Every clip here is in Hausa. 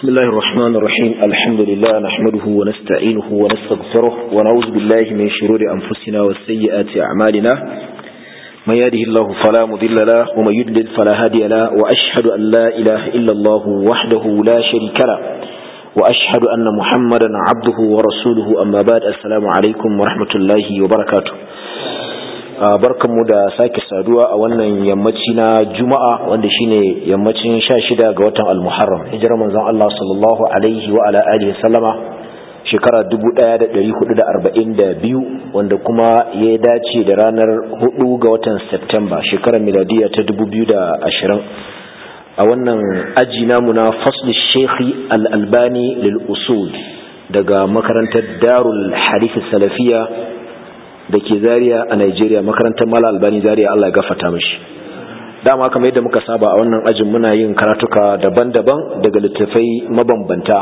بسم الله الرحمن الرحيم الحمد لله نحمده ونستعينه ونستغفره ونعوذ بالله من شرور أنفسنا والسيئات أعمالنا من يهده الله فلا مضل له ومن يضلل فلا هادي له وأشهد أن لا إله إلا الله وحده لا شريك له وأشهد أن محمدا عبده ورسوله أما بعد السلام عليكم ورحمة الله وبركاته barkanmu da sake saduwa a wannan yammaci na juma'a wanda shine yammacin sha shida ga watan al-muharram hijirar manzon Allah sallallahu alaihi wa ala alihi sallama shekara 1442 wanda kuma ya dace da ranar 4 ga watan Septemba shekarar miladiya ta 2020 a wannan aji namu na fasli shekhi al-albani lil usul daga makarantar darul hadith salafiya da ke zariya a Nigeria makarantar Mala Albani zariya Allah ya gafata mishi dama kamar yadda muka saba a wannan ajin muna yin karatuka daban-daban daga littattafai mabambanta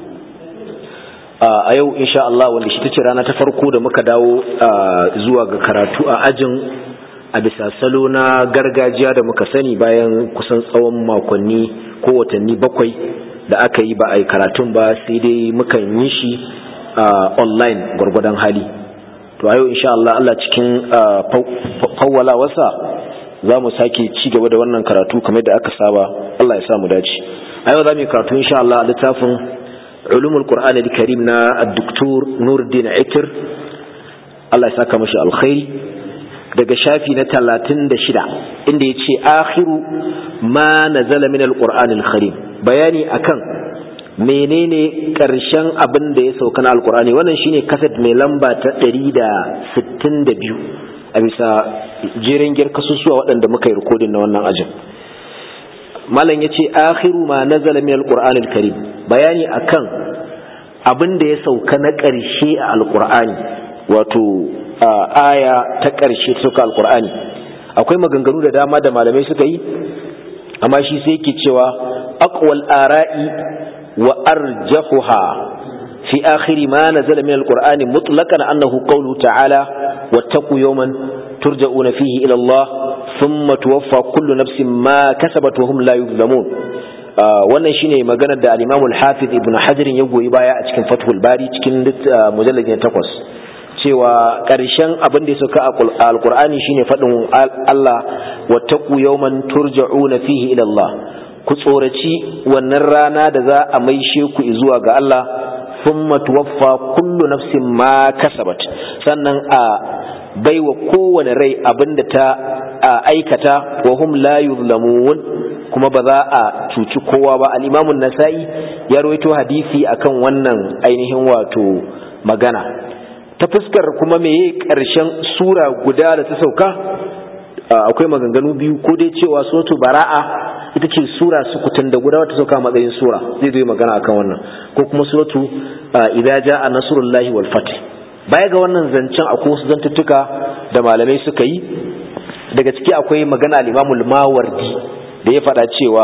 a yau insha Allah wanda shi tace rana ta farko da muka dawo zuwa ga karatu a ajin a bisa salo na gargajiya da muka sani bayan kusan tsawon makonni ko watanni bakwai da aka yi ba a yi karatun ba sai dai mukan yi shi online gwargwadon hali to a yau insha Allah Allah cikin fawwala wasa za mu sake ci gaba da wannan karatu kamar da aka saba Allah ya sa mu dace a yau za mu yi karatu insha Allah a littafin ulumul qur'an al-karim na ad-doktor Nuruddin Aitir Allah ya saka mashi alkhairi daga shafi na 36 inda yace akhiru ma nazala min al-qur'an al-karim bayani akan menene ƙarshen abin da ya sauka na alkur'ani wannan shine kaset mai lamba ta 162 a bisa jerin girkasusuwa waɗanda muka yi rikodin na wannan ajin malam ya ce akhiru ma nazala min alkur'anil karim bayani akan abin da ya sauka na ƙarshe a alkur'ani wato aya ta ƙarshe ta sauka alkur'ani akwai maganganu da dama da malamai suka yi amma shi sai yake cewa aqwal ara'i وأرجحها في آخر ما نزل من القرآن مطلقا أنه قوله تعالى واتقوا يوما ترجعون فيه إلى الله ثم توفى كل نفس ما كسبت وهم لا يظلمون wannan shine maganar da al-Imam al-Hafiz Ibn Hajar ya goyi baya a cikin Fathul Bari cikin mujallad na 8 cewa ƙarshen abin da ya sauka a Al-Qur'ani shine faɗin Allah wattaqu yawman turja'una fihi ila Allah ku tsoraci wannan rana da za a maishe ku zuwa ga Allah thumma tuwaffa kullu nafsin ma kasabat sannan a baiwa kowane rai abinda ta aikata wa hum la yuzlamun kuma ba za a cuci kowa ba al-Imam nasai ya rawaito hadisi akan wannan ainihin wato magana ta fuskar kuma meye karshen sura guda da ta sauka akwai maganganu biyu ko dai cewa suratu bara'a ita ce sura sukutun da guda wata sauka matsayin sura zai zo magana akan wannan ko kuma suratu idza jaa nasrullahi wal fath baya ga wannan zancen akwai wasu zantuttuka da malamai suka yi daga ciki akwai magana al-Imam al-Mawardi da ya faɗa cewa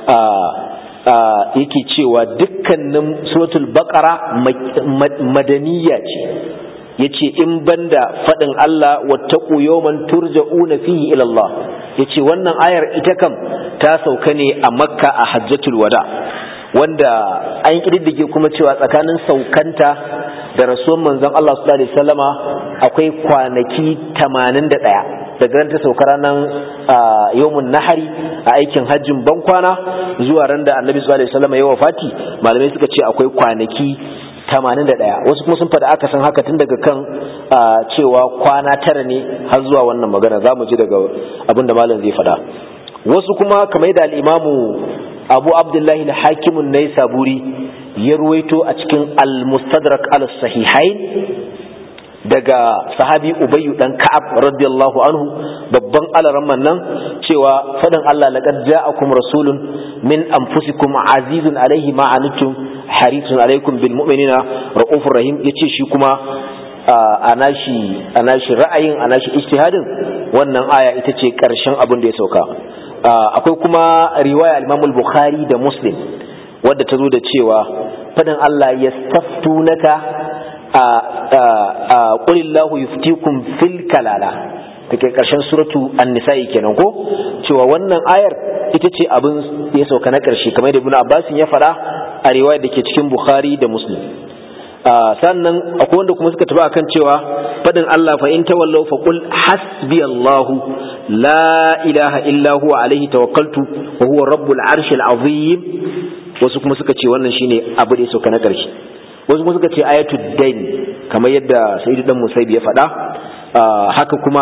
yake cewa dukkanin suratul baqara madaniya ce yace in banda fadin Allah wattaqu yawman turja'una fihi ila Allah yace wannan ayar ita kam ta sauka ne a Makka a Hajjatul Wada wanda an kididdige kuma cewa tsakanin saukanta da rasuwan manzon Allah sallallahu alaihi wasallama akwai kwanaki 81 daga ran ta sauka ranar yawmun nahari a aikin hajjin bankwana zuwa ran da Annabi sallallahu alaihi wasallama ya wafati malamai suka ce akwai kwanaki 81 wasu kuma sun faɗa aka san haka tun daga kan cewa kwana tara ne har zuwa wannan magana za mu ji daga abin da malam zai faɗa wasu kuma kamar da al'imamu abu abdullahi na hakimun na saburi ya ruwaito a cikin al-mustadrak al-sahihain daga sahabi ubayyu dan ka'ab radiyallahu anhu babban alaramman nan cewa faɗin Allah laqad ja'akum rasulun min anfusikum azizun alaihi ma anittum harisun alaikum bil mu'minina raufur rahim yace shi kuma a nashi a nashi ra'ayin a nashi ijtihadin wannan aya ita ce karshen abin da ya sauka akwai kuma riwaya al-Imam al-Bukhari da Muslim wadda ta zo da cewa fadin Allah yastaftunaka qulillahu yuftikum fil kalala take karshen suratu an-nisa'i kenan ko cewa wannan ayar ita ce abin ya sauka na karshe kamar da Ibn Abbas ya fara a riwaya da ke cikin bukhari da muslim sannan akwai wanda kuma suka tafi akan cewa fadin Allah fa in tawallaw fa qul hasbi Allahu la ilaha illa huwa alaihi tawakkaltu wa huwa rabbul arshil azim wasu kuma suka ce wannan shine abu da ya sauka na ƙarshe wasu kuma suka ce ayatul dain kamar yadda sayyidu dan musaibi ya faɗa haka kuma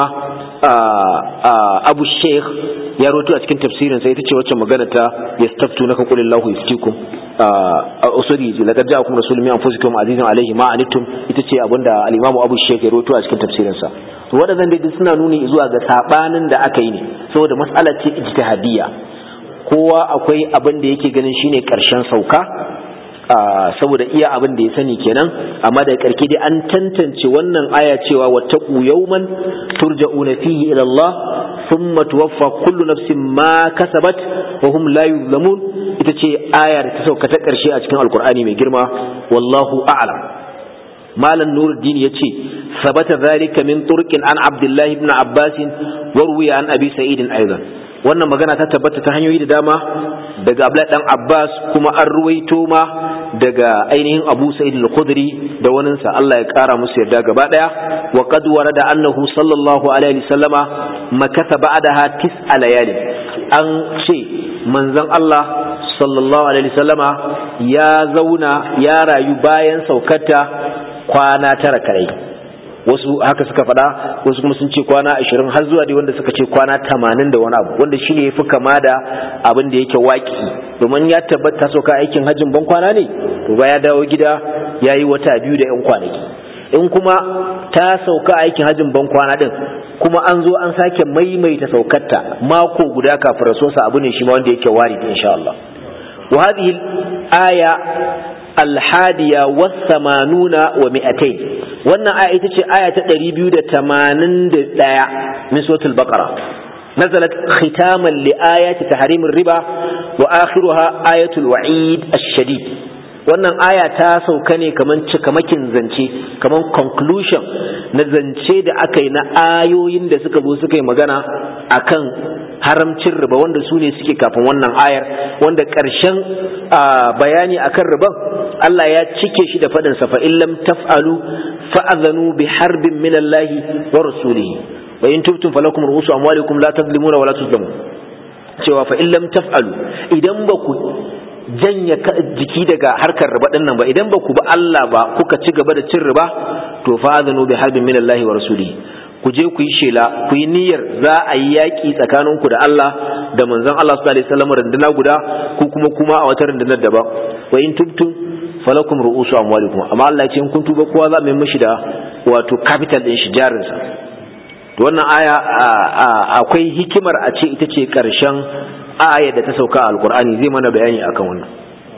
abu sheikh ya roto a cikin tafsirin sai ita ce wacce magana ta yastaftu naka qul illahu yuftikum usuli laqad ja'akum rasulun min anfusikum azizun alayhi ma anittum ita ce abinda al-imam abu sheikh ya roto a cikin tafsirin sa to wadannan dai suna nuni zuwa ga sabanin da aka yi ne saboda mas'ala ce ijtihadiyya kowa akwai abin da yake ganin shine karshen sauka saboda iya abin da ya sani kenan amma da karke dai an tantance wannan aya cewa wattaqu yawman turja'una fihi ila Allah thumma tuwaffa kullu nafsin ma kasabat wa hum la yuzlamun ita ce aya da ta sauka ta karshe a cikin alkur'ani mai girma wallahu a'lam malam nuruddin yace sabata zalika min turqin an abdullahi ibn abbas wa ruwiya an abi sa'id aidan wannan magana ta tabbata ta hanyoyi da dama daga Abdullahi dan Abbas kuma an ruwaito ma daga ainihin Abu Sa'id al-Khudri da waninsa Allah ya kara musu yarda gaba daya wa qad warada annahu sallallahu alaihi wasallama makatha ba'daha tis'a layali an ce manzon Allah sallallahu alaihi wasallama ya zauna ya rayu bayan saukarta kwana tara kai wasu haka suka faɗa wasu kuma sun ce kwana ashirin har zuwa dai wanda suka ce kwana tamanin da wani abu wanda shine ya fi kama da abin da yake waki domin ya tabbata sauka aikin hajjin ban kwana ne to ba ya dawo gida ya yi wata biyu da yan kwanaki in kuma ta sauka aikin hajjin ban kwana din kuma an zo an sake maimaita saukarta mako guda kafin rasuwarsa abu ne shi ma wanda yake wari insha Allah wa hadhihi aya alhadiya wasamanuna wa mi'atain wannan aya ita ce aya ta 281 min suratul baqara nazalat khitaman li ayati tahrimir riba wa akhiruha ayatul wa'id ash-shadid wannan aya ta sauka ne kaman cikamakin zance kaman conclusion na zance da aka yi na ayoyin da suka zo suka yi magana akan haramcin riba wanda su ne suke kafin wannan ayar wanda ƙarshen bayani akan riban Allah ya cike shi da faɗinsa fa in lam taf'alu fa'adhanu bi harbin min Allah wa rasulihi wa in tubtum falakum ru'usu amwalikum la tadlimuna wa la tuzlamun cewa fa in lam taf'alu idan ba ku janya jiki daga harkar riba din nan ba idan ba ku ba Allah ba kuka ci gaba da cin riba to fa'adhanu bi harbin min Allah wa rasulihi ku je ku yi shela ku yi niyyar za a yi yaƙi tsakaninku da Allah da manzon Allah sallallahu alaihi wasallam runduna guda ku kuma kuma a wata rundunar daban wa in tubtum falakum ru'usu amwalikum amma Allah ya ce in kun tuba kowa za mu yi mishi da wato capital din shi jarin sa to wannan aya akwai hikimar a ce ita ce karshen aya da ta sauka a alqur'ani zai mana bayani akan wannan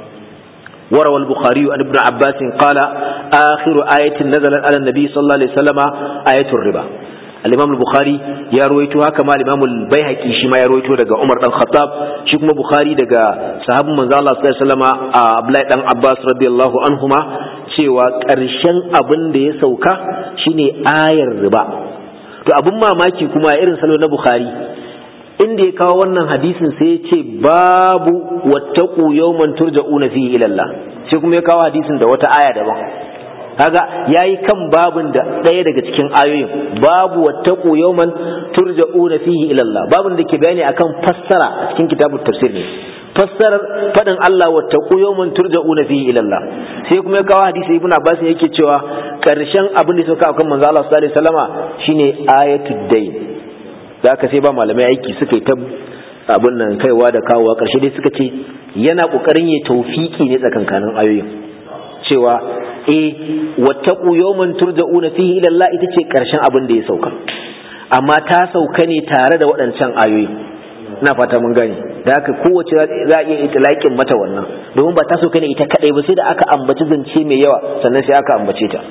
وروى البخاري عن ابن عباس قال آخر آية نزلت على النبي صلى الله عليه وسلم آية الربا الإمام البخاري يا رويتها كما الإمام البيهقي شما يا رويته دغا عمر بن الخطاب شي كما بخاري دغا صحاب من الله صلى الله عليه وسلم عبد الله بن عباس رضي الله عنهما cewa ƙarshen abin da ya sauka shine ayar riba to abin mamaki kuma irin salo na bukhari inda ya kawo wannan hadisin sai ya ce babu wattaqu yawman turja'una fihi ila Allah sai kuma ya kawo hadisin da wata aya daban kaga yayi kan babin da ɗaya daga cikin ayoyin babu wattaqu yawman turja'una fihi ila Allah babin da ke bayani akan fassara a cikin kitabut tafsir ne fassarar fadin Allah wattaqu yawman turja'una fihi ila Allah sai kuma ya kawo hadisi ibnu Abbas yake cewa karshen abin da suka akan manzo Allah sallallahu alaihi wasallama shine ayatud dayn da aka sai ba malamai aiki suka yi ta abin nan kaiwa da kawowa ƙarshe dai suka ce yana ƙoƙarin ya taufiki ne tsakankanin ayoyin cewa eh wattaqu yawman turja'una fihi ila Allah ita ce ƙarshen abin da ya sauka amma ta sauka ne tare da waɗancan ayoyi ina fata mun gane da haka kowace za a iya itilaƙin mata wannan domin ba ta sauka ne ita kadai ba sai da aka ambaci zance mai yawa sannan sai aka ambace ta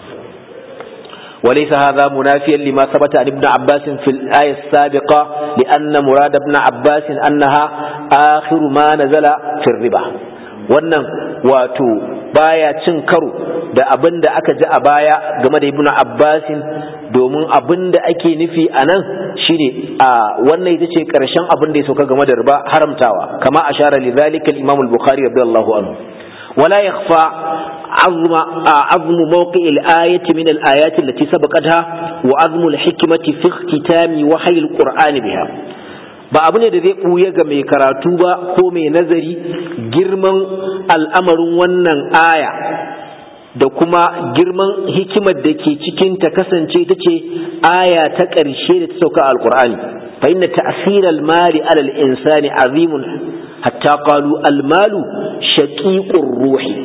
وليس هذا منافيا لما ثبت عن ابن عباس في الآية السابقة لأن مراد ابن عباس أنها آخر ما نزل في الربا wannan wato baya cin karo da abin da aka ji a baya game da ibnu abbasin domin abin da ake nufi a nan shine a wannan ita ce karshen abin da ya sauka game da riba haramtawa kama ashara li zalika al-imam al-bukhari radiyallahu anhu ولا يخفى عظم عظم موقع الآية من الآيات التي سبقتها وعظم الحكمة في اختتام وحي القرآن بها ba abu ne da zai ɓuya ga mai karatu ba ko mai nazari girman al'amarin wannan aya da kuma girman hikimar da ke cikin ta kasance ta ce aya ta ƙarshe da ta sauka alƙur'ani fa inna ta'sir al-mali ala al-insani azimun hatta qalu al-malu shaqiqur ruhi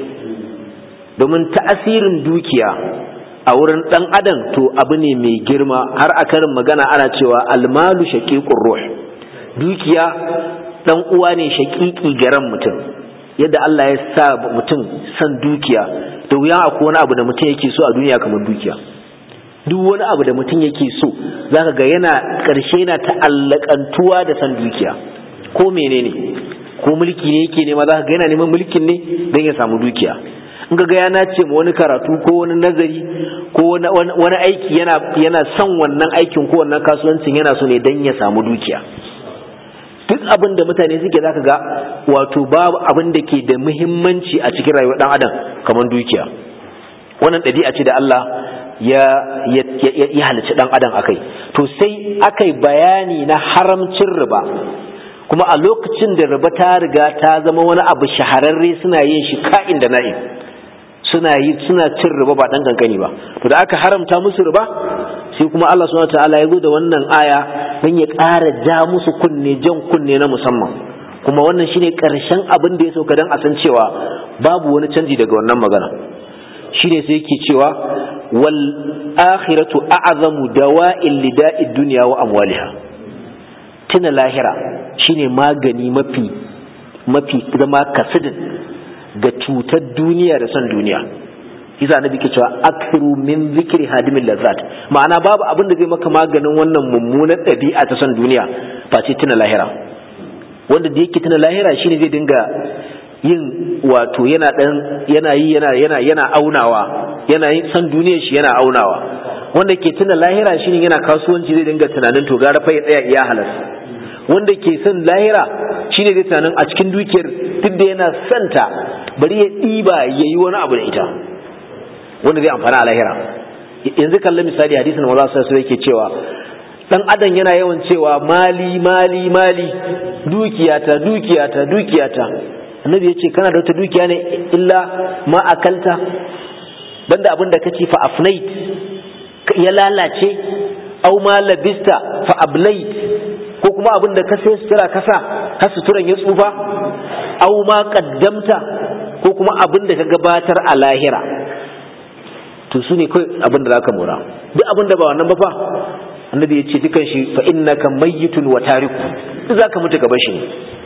domin ta'asirin dukiya a wurin dan adam to abu ne mai girma har a karin magana ana cewa al-malu shaqiqur ruh dukiya dan uwa ne shaqiqi garan mutum yadda Allah ya sa mutum san dukiya da wuya akwai wani abu da mutum yake so a duniya kamar dukiya duk wani abu da mutum yake so zaka ga yana ƙarshe yana ta'allakantuwa da san dukiya ko menene ko mulki ne yake nema zaka ga yana neman mulkin ne don ya samu dukiya in ga ya nace ma wani karatu ko wani nazari ko wani aiki yana yana son wannan aikin ko wannan kasuwancin yana so ne don ya samu dukiya duk abin da mutane suke zaka ga wato babu abin da ke da muhimmanci a cikin rayuwar dan adam kamar dukiya wannan ɗabi'a ce da Allah ya ya halicci dan adam akai to sai akai bayani na haramcin riba kuma a lokacin da riba ta riga ta zama wani abu shahararre suna yin shi ka'in da na'in suna yi suna cin riba ba dan kankani ba to da aka haramta musu riba sai kuma Allah subhanahu wataala ya zo da wannan aya don ya ƙara ja musu kunne jan kunne na musamman kuma wannan shine ƙarshen abin da ya sauka don a san cewa babu wani canji daga wannan magana shine sai yake cewa wal akhiratu a'zamu dawa'il lida'id dunya wa amwaliha tuna lahira shine magani mafi mafi zama kasidin ga cutar duniya da son duniya isa annabi ke cewa akthiru min zikri hadimin lazzat ma'ana babu abin da zai maka maganin wannan mummunan ɗabi'a ta son duniya face tuna lahira wanda da yake tuna lahira shine zai dinga yin wato yana dan yana yi yana yana yana aunawa yana yin san duniyar shi yana aunawa wanda ke tuna lahira shine yana kasuwanci zai dinga tunanin to gara fa ya tsaya iya halas wanda ke son lahira shine zai tunanin a cikin dukiyar duk da yana santa bari ya ɗiba ya yi wani abu da ita wanda zai amfana a lahira yanzu kallon misali hadisin maza su yake cewa dan adam yana yawan cewa mali mali mali dukiyata dukiyata dukiyata annabi ya ce kana da wata dukiya ne illa ma akalta banda abin da kace fa afnait ya lalace au ma labista fa ablait ko kuma abin da ka sai sutura kasa har suturan ya tsufa au ma qaddamta ko kuma abin da ka gabatar a lahira to su ne kai abin da zaka mora duk abin da ba wannan ba fa annabi ya ce dukan shi fa innaka mayyitun wa tariku zaka mutu gaban shi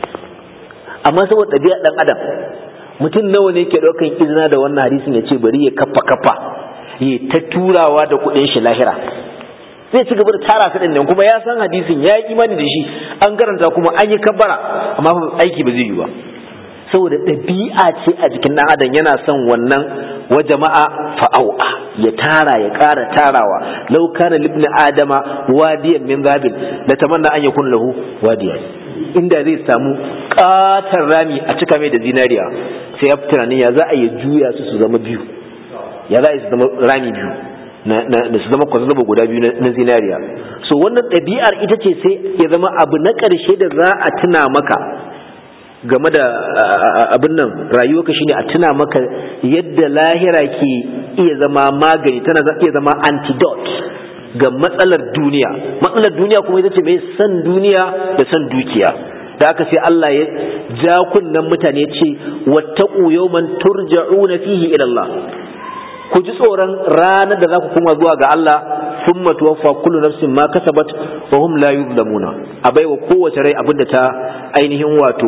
amma saboda ɗabi'a dan adam mutum nawa ne ke ɗaukan izina da wannan hadisin ya ce bari ya kafa kafa ya ta turawa da kuɗin shi lahira zai ci gaba da tara su nan kuma ya san hadisin ya yi imani da shi an karanta kuma an yi kabbara amma aiki ba zai yi ba saboda ɗabi'a ce a jikin ɗan adam yana son wannan wa jama'a fa'au'a ya tara ya ƙara tarawa lau kana libni adama wadiyan min zabil la tamanna an yakun lahu wadiyan inda zai samu ƙatar rami a cika mai da zinariya sai ya tunanin ya za a yi juya su su zama biyu ya za a yi su zama rami biyu na su zama kwazazzaba guda biyu na zinariya so wannan ɗabi'ar ita ce sai ya zama abu na ƙarshe da za a tuna maka game da abin nan rayuwarka shine a tuna maka yadda lahira ke iya zama magani tana iya zama antidote ga matsalar duniya matsalar duniya kuma ita ce mai san duniya da san dukiya da aka sai Allah ya ja kunnen mutane ce wattaqu yawman turja'una fihi ila Allah ku ji tsoron ranar da za ku kuma zuwa ga Allah thumma tuwaffa kullu nafsin ma kasabat wa hum la yuzlamuna a baiwa kowace rai abin da ta ainihin wato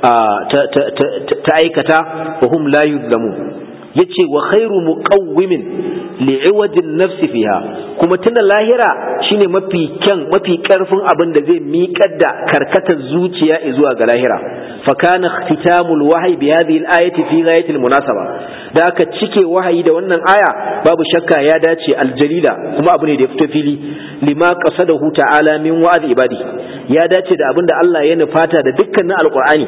ta aikata wa hum la yuzlamun yace wa khairu muqawwimin li'iwajin nafsi fiha kuma tuna lahira shine mafi kyan mafi karfin abin da zai miƙar da karkatar zuciya zuwa ga lahira fa kana ikhtitamul wahyi bi hadhihi al-ayati fi ghayati al-munasaba da aka cike wahayi da wannan aya babu shakka ya dace aljalila kuma abu ne da ya fito fili lima qasadahu ta'ala min wa'd ibadi ya dace da abin da Allah ya nufata da dukkanin alqur'ani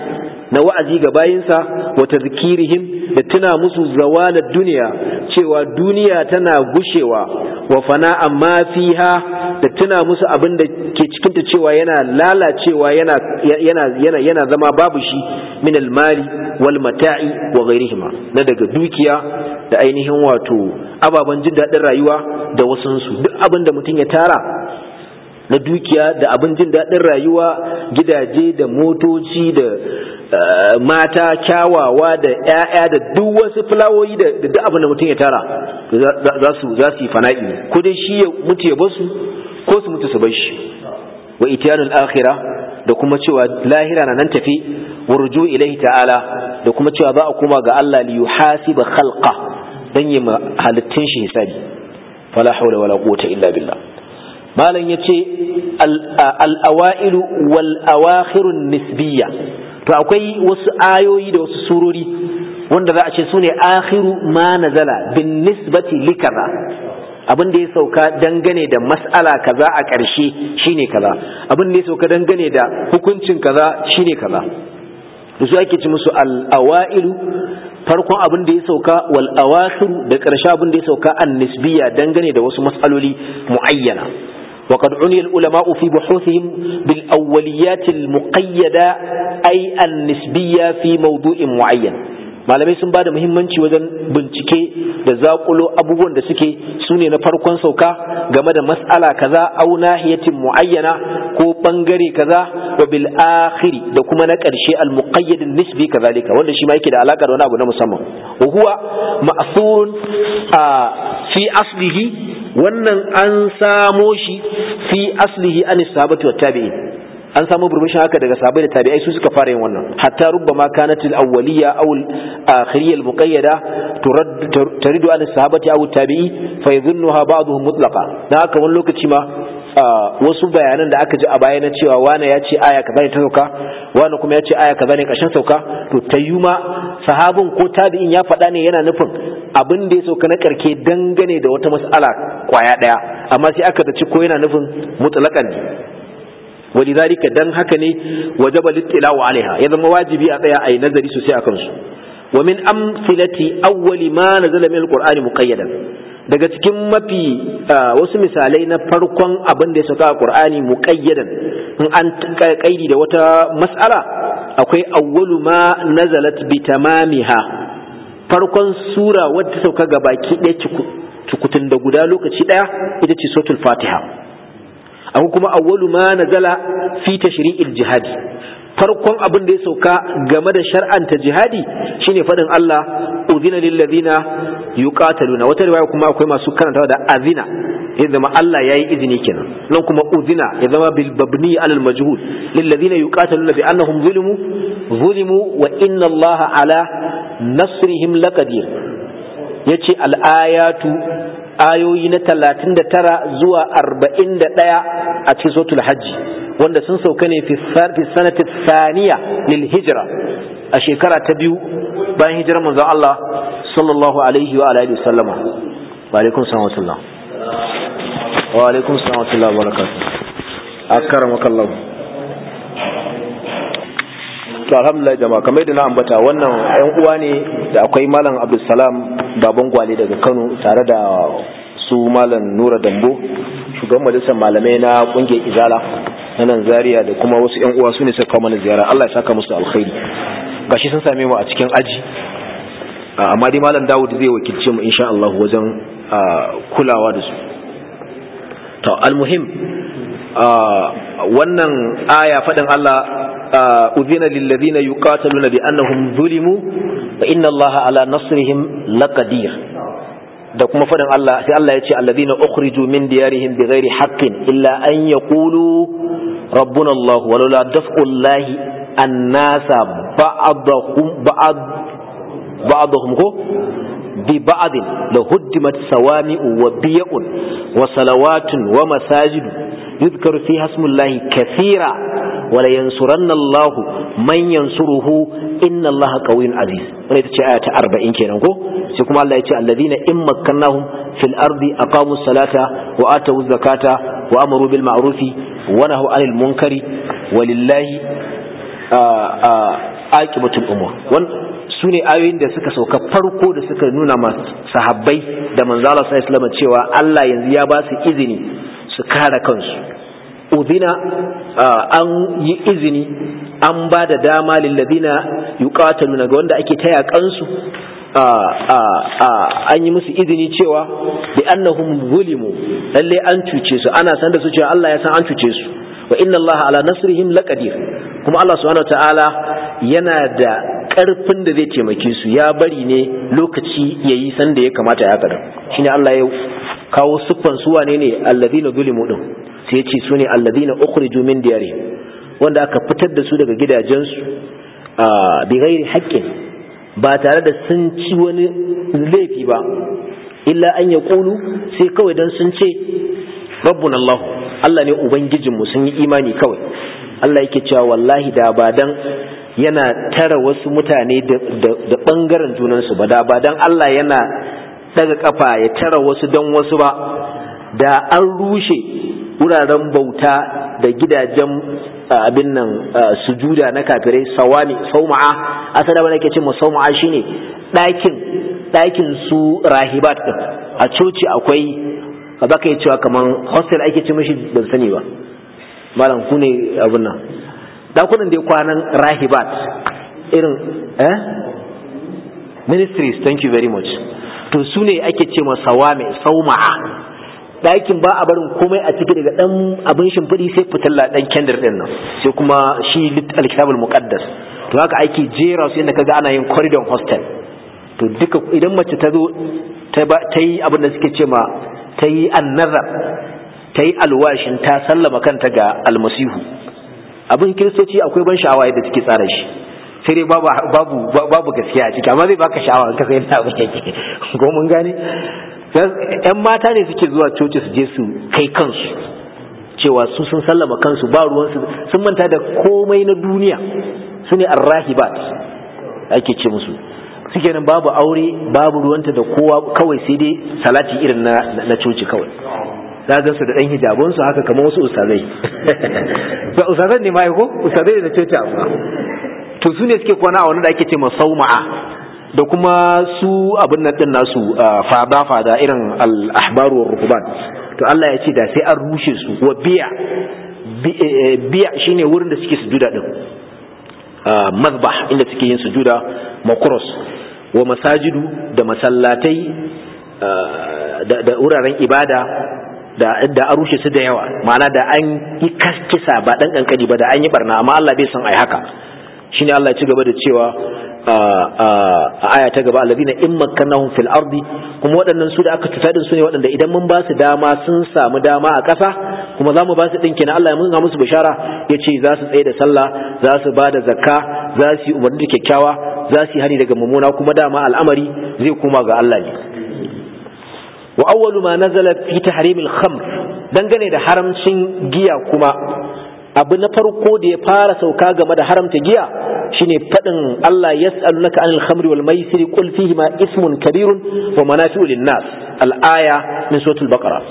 na wa'azi ga bayinsa wa tadhkirihim da tuna musu zawalad duniya cewa duniya tana gushewa wa fana'a ma fiha da tuna musu abin da ke cikin ta cewa yana lalacewa yana yana yana yana zama babu shi min al-mali wal mata'i wa ghairihima na daga dukiya da ainihin wato ababen jin daɗin rayuwa da wasunsu duk abin da mutum ya tara na dukiya da abin jin daɗin rayuwa gidaje da motoci da mata kyawawa da 'ya'ya da duk wasu fulawoyi da duk abin da mutum ya tara za su za su yi fana'i ko dai shi ya mutu ya basu ko su mutu su bar shi wa itiyanul akhirah da kuma cewa lahira na nan tafi warju ilaihi ta'ala da kuma cewa za a koma ga Allah li yuhasiba khalqa dan yi halittun shi hisabi fala hawla wala quwwata illa billah malam yace al awailu wal awakhirun nisbiyya to akwai wasu ayoyi da wasu surori wanda za a ce sune akhiru ma nazala bin nisbati likaza abin da ya sauka dangane da mas'ala kaza a ƙarshe shine kaza abin da ya sauka dangane da hukuncin kaza shine kaza da su ake ci musu al-awailu farkon abin da ya sauka wal awakhiru da ƙarshe abin da ya sauka an nisbiya dangane da wasu mas'aloli muayyana وقد عني العلماء في بحوثهم بالأوليات المقيدة أي النسبية في موضوع معين malamai sun bada muhimmanci wajen bincike da zakulo abubuwan da suke su ne na farkon sauka game da mas'ala kaza au nahiyatin muayyana ko bangare kaza wa bil akhiri da kuma na karshe al muqayyad nisbi kazalika wanda shi ma yake da alaka da wani abu na musamman wa huwa ma'thurun fi aslihi wannan an samo shi fi aslihi an sahabati wa tabi'in an samu burbushin haka daga sahabbai da tabi'ai su suka fara yin wannan hatta rubbama kanat al-awwaliyya aw al-akhiriyya al-muqayyada turidu an sahabati aw tabi'i fa yadhunnuha ba'dhum mutlaqa dan haka wani lokaci ma wasu bayanan da aka ji a baya na cewa wane ya ce aya kaza ne ta sauka wane kuma ya ce aya kaza ne ƙarshen sauka to tayyuma sahabin ko tabi'in ya faɗa ne yana nufin abin da ya sauka na karke dangane da wata mas'ala kwaya ɗaya amma sai aka zaci ko yana nufin mutlaqan ne ولذلك dan haka ne wajaba littilawu alaiha ya zama wajibi a tsaya ayi nazari sosai akan su wa min amsilati awwali ma nazala min alqur'ani muqayyadan daga cikin mafi wasu misalai na farkon abin da ya sauka a qur'ani muqayyadan in an kaidi da wata mas'ala akwai awwalu ma nazalat bi tamamiha farkon sura wadda ta sauka ga baki ɗaya cukutun da guda lokaci ɗaya ita ce suratul fatiha akwai kuma awwalu ma nazala fi tashri'il jihadi farkon abin da ya sauka game da shar'anta jihadi shine fadin Allah udhina lil ladina yuqataluna wata riwaya kuma akwai masu karantawa da azina ya zama Allah yayi izini kenan nan kuma udhina ya zama bil babni alal majhul lil ladina yuqataluna bi annahum zulimu zulimu wa inna Allah ala nasrihim laqadir yace al ayatu ayoyi na talatin da tara zuwa arba'in da ɗaya a cikin sotul hajji wanda sun sauka ne fi sanatin saniya lil hijira a shekara ta biyu bayan hijirar manzon Allah sallallahu alaihi wa alihi sallama wa alaikum salam wa wa alaikum salam wa barakatuh akramaka Allah to alhamdulillah jama'a kamar da na ambata wannan yan uwa ne da akwai malam abdulsalam baban gwale daga kano tare da su malam nura dambo shugaban majalisar malamai na kungiyar izala na nan zaria da kuma wasu yan uwa su ne suka kawo mana ziyara allah ya saka musu alkhairi gashi sun same mu a cikin aji amma dai malam dawud zai wakilce mu insha allah wajen kulawa da su to almuhim wannan aya faɗin allah أذن للذين يقاتلون بأنهم ظلموا فإن الله على نصرهم لقدير da kuma faɗin Allah sai Allah ya ce alladhina ukhriju min diyarihim bighairi haqqin illa an yaqulu rabbuna Allah walaula daf'ullahi an-nasa ba'dahum ba'd ba'dahum ko bi ba'd la huddimat sawami'u wa biya'un wa salawatun wa masajid yudhkaru fiha ismullahi kathira wala yansuranna Allah man yansuruhu inna Allah qawiyyun aziz wannan ita ce aya ta 40 kenan ko sai kuma Allah ya ce alladhina in makkannahum fil ardi aqamu salata wa atu zakata wa amaru bil ma'rufi wa nahaw anil munkari walillahi aqibatul umur su ne ayoyin da suka sauka farko da suka nuna masu sahabbai da manzala sa islama cewa Allah yanzu ya ba su izini su kare kansu udina an yi izini an ba da dama lilladina yuqataluna ga wanda ake taya kansu an yi musu izini cewa bi annahum zulimu lalle an cuce su ana san da su cewa Allah ya san an cuce su wa inna Allah ala nasrihim laqadir kuma Allah subhanahu ta'ala yana da karfin da zai taimake su ya bari ne lokaci yayi san da ya kamata ya kada shine Allah ya kawo siffan su wane ne alladhina zulimu din sai ya ce su ne alladhina ukhriju min diyarihim wanda aka fitar da su daga gidajensu bi ghairi haqqin ba tare da sun ci wani laifi ba illa an ya ƙulu sai kawai don sun ce rabbun Allah Allah ne Ubangijinmu sun yi imani kawai Allah yake cewa wallahi da ba dan yana tara wasu mutane da ɓangaren junansu ba da ba dan Allah yana daga kafa ya tara wasu don wasu ba da an rushe wuraren bauta da gidajen abin nan sujuda na kafirai sawami sauma'a asali wanda ke ce ma sauma'a shine ɗakin ɗakin su rahibat din a coci akwai ba za ka yi cewa kamar hostel ake ce mashi ban sani ba malam ku ne abin nan dakunan da kwanan rahibat irin eh ministries thank you very much to su ne ake ce ma sawami sauma'a ɗakin ba a barin komai a ciki daga ɗan abin shimfiɗi sai fitilla ɗan kendir ɗin nan sai kuma shi alkitabul muqaddas to haka ake jera su yadda kaga ana yin corridor hostel to duka idan mace ta zo ta yi abin da suke ce ma ta yi annazar ta yi alwashin ta sallama kanta ga almasihu abin kiristoci akwai ban sha'awa yadda suke tsara shi sai dai babu babu babu gaskiya a ciki amma zai baka sha'awa in ka sai yadda abin yake ko mun gane yan mata ne suke zuwa coci su je su kai kansu cewa su sun sallama kansu ba ruwansu sun manta da komai na duniya su ne arrahibat ake ce musu suke nan babu aure babu ruwanta da kowa kawai sai dai salati irin na, na coci kawai za ga su da ɗan hijabunsu haka kamar wasu ustazai ba ustazai ne ma ko ustazai da coci amma to su ne suke kwana a wani da ake ce masauma'a da kuma su abin nan din nasu fada fada irin al-ahbaru wa rukuban to Allah ya ce da sai an rushe su wa biya biya shine wurin da suke sujuda din mazbah inda suke yin sujuda makros wa masajidu da masallatai da wuraren ibada da da an rushe su da yawa ma'ana da an yi kisa ba dan kankani ba da an yi barna amma Allah bai san ai haka shine Allah ya ci gaba da cewa a aya ta gaba alladina in makkannahum fil ardi kuma waɗannan su da aka tuta din su ne waɗanda idan mun ba su dama sun samu dama a ƙasa kuma za mu ba su ɗin kenan Allah ya mun musu bishara ya ce za su tsaye da sallah za su ba da zakka za su yi umarni da kyakkyawa za su yi hani daga mummuna kuma dama al'amari zai koma ga Allah ne wa awwalu ma nazala fi tahrimil khamr dangane da haramcin giya kuma abu na farko da ya fara sauka game da haramta giya shine fadin Allah yas'alunaka anil khamri wal maisiri qul fihi ma ismun kabirun wa manafi'u lin nas al aya min suratul baqara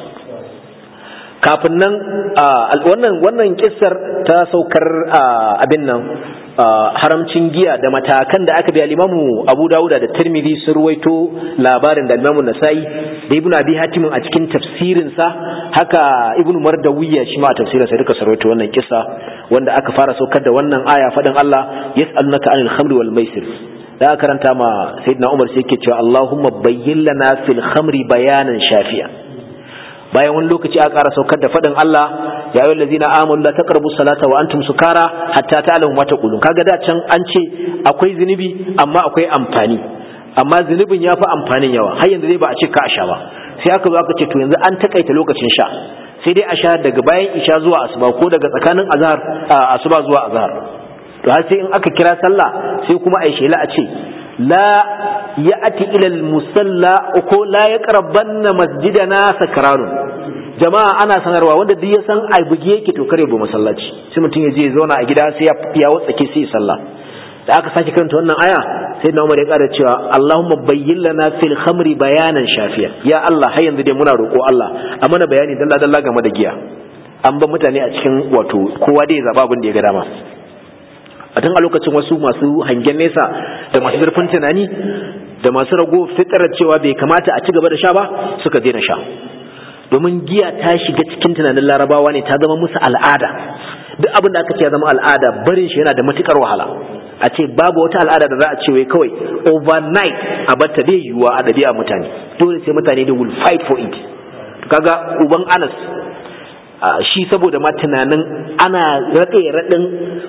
kafin nan wannan wannan kissar ta saukar abin nan haramcin giya da matakan da aka bi al-Imamu Abu Dawud da Tirmidhi sun ruwaito labarin da Imamu Nasa'i da Ibn Abi Hatim a cikin tafsirin sa haka Ibn Mardawiyya shi ma a tafsirin sa duka sarwaito wannan kissa wanda aka fara saukar da wannan aya fadin Allah yas'alunaka anil khamri wal maisir da aka karanta ma Sayyidina Umar sai yake cewa Allahumma bayyin lana fil khamri bayanan shafi'a bayan wani lokaci aka ƙara saukar da faɗin Allah ya yi lazina amanu la taqrabu salata wa antum sukara hatta ta'lamu ma taqulun kaga da can an ce akwai zunubi amma akwai amfani amma zunubin ya fi amfanin yawa har yanzu dai ba a ce ka sha ba sai aka zo aka ce to yanzu an takaita lokacin sha sai dai a sha daga bayan isha zuwa asuba ko daga tsakanin azhar asuba zuwa azhar to har sai in aka kira sallah sai kuma ai shela a ce la ya'ti ila al-musalla ko la yaqrabanna masjidana sakranun jama'a ana sanarwa wanda duk ya san ai buge yake to kare bu masallaci sai mutum ya je ya zauna a gida sai ya ya watsake sai ya sallah da aka sake karanta wannan aya sai na Umar ya ƙara cewa Allahumma bayyin lana fil khamri bayanan shafiya ya Allah har yanzu dai muna roƙo Allah a mana bayani dalla dalla game da giya an ba mutane a cikin wato kowa dai ya zaba abin da ya ga dama a tun a lokacin wasu masu hangen nesa da masu zurfin tunani da masu rago fitarar cewa bai kamata a ci gaba da sha ba suka daina sha domin giya ta shiga cikin tunanin larabawa ne ta zama musu al'ada duk abin da aka ce ya zama al'ada barin shi yana da matukar wahala a ce babu wata al'ada da za a ce wai kawai overnight a batta bai yiwuwa a ɗabi'a mutane dole sai mutane da will fight for it kaga uban anas shi saboda ma tunanin ana raɗe raɗin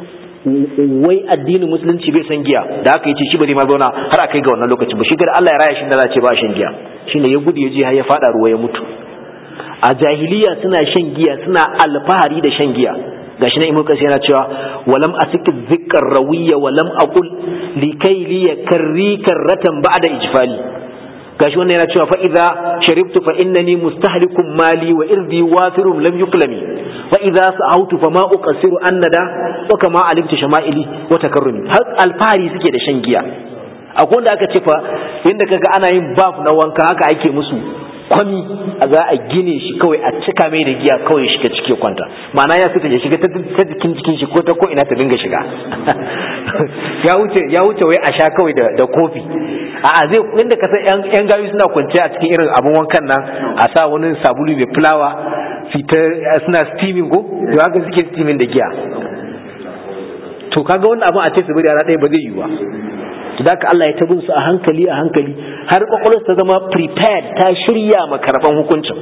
wai addinin musulunci bai san giya da aka yi ce shi ba zai ma zauna har a kai ga wannan lokacin ba shi gada Allah ya raya shi da za ce ba shan giya shine ya gudu ya je har ya fada ruwa ya mutu a jahiliya suna shan giya suna alfahari da shan giya gashi na imu kasi yana cewa walam asiki zikkar rawiya walam aqul likai li yakarri karratan ba'da ijfali gashi wannan yana cewa fa idza sharibtu fa innani mustahlikum mali wa irdi wafirun lam yuklami wa idza sa'awtu fa ma uqsiru annada wa kama alimtu shama'ili wa takarrumi har alfahari suke da shan giya akwai wanda aka ce fa yanda kaga ana yin baf na wanka haka ake musu kwami a za a gine shi kawai a cika mai da giya kawai shiga cike kwanta ma'ana ya fita ya shiga ta jikin jikin shi ko ta ko ina ta dinga shiga ya wuce ya wuce wai a sha kawai da, da kofi a zai inda ka san yan gayu suna kwance a cikin irin abun wankan nan a sa wani sabulu mai fulawa fita suna steaming ko to haka suke steaming da giya to kaga wannan abun a ce su bari a ɗaya ba zai yi ba da ka Allah ya tabin su a hankali a hankali har kwakwalwarsa ta zama prepared ta shirya ma karban hukuncin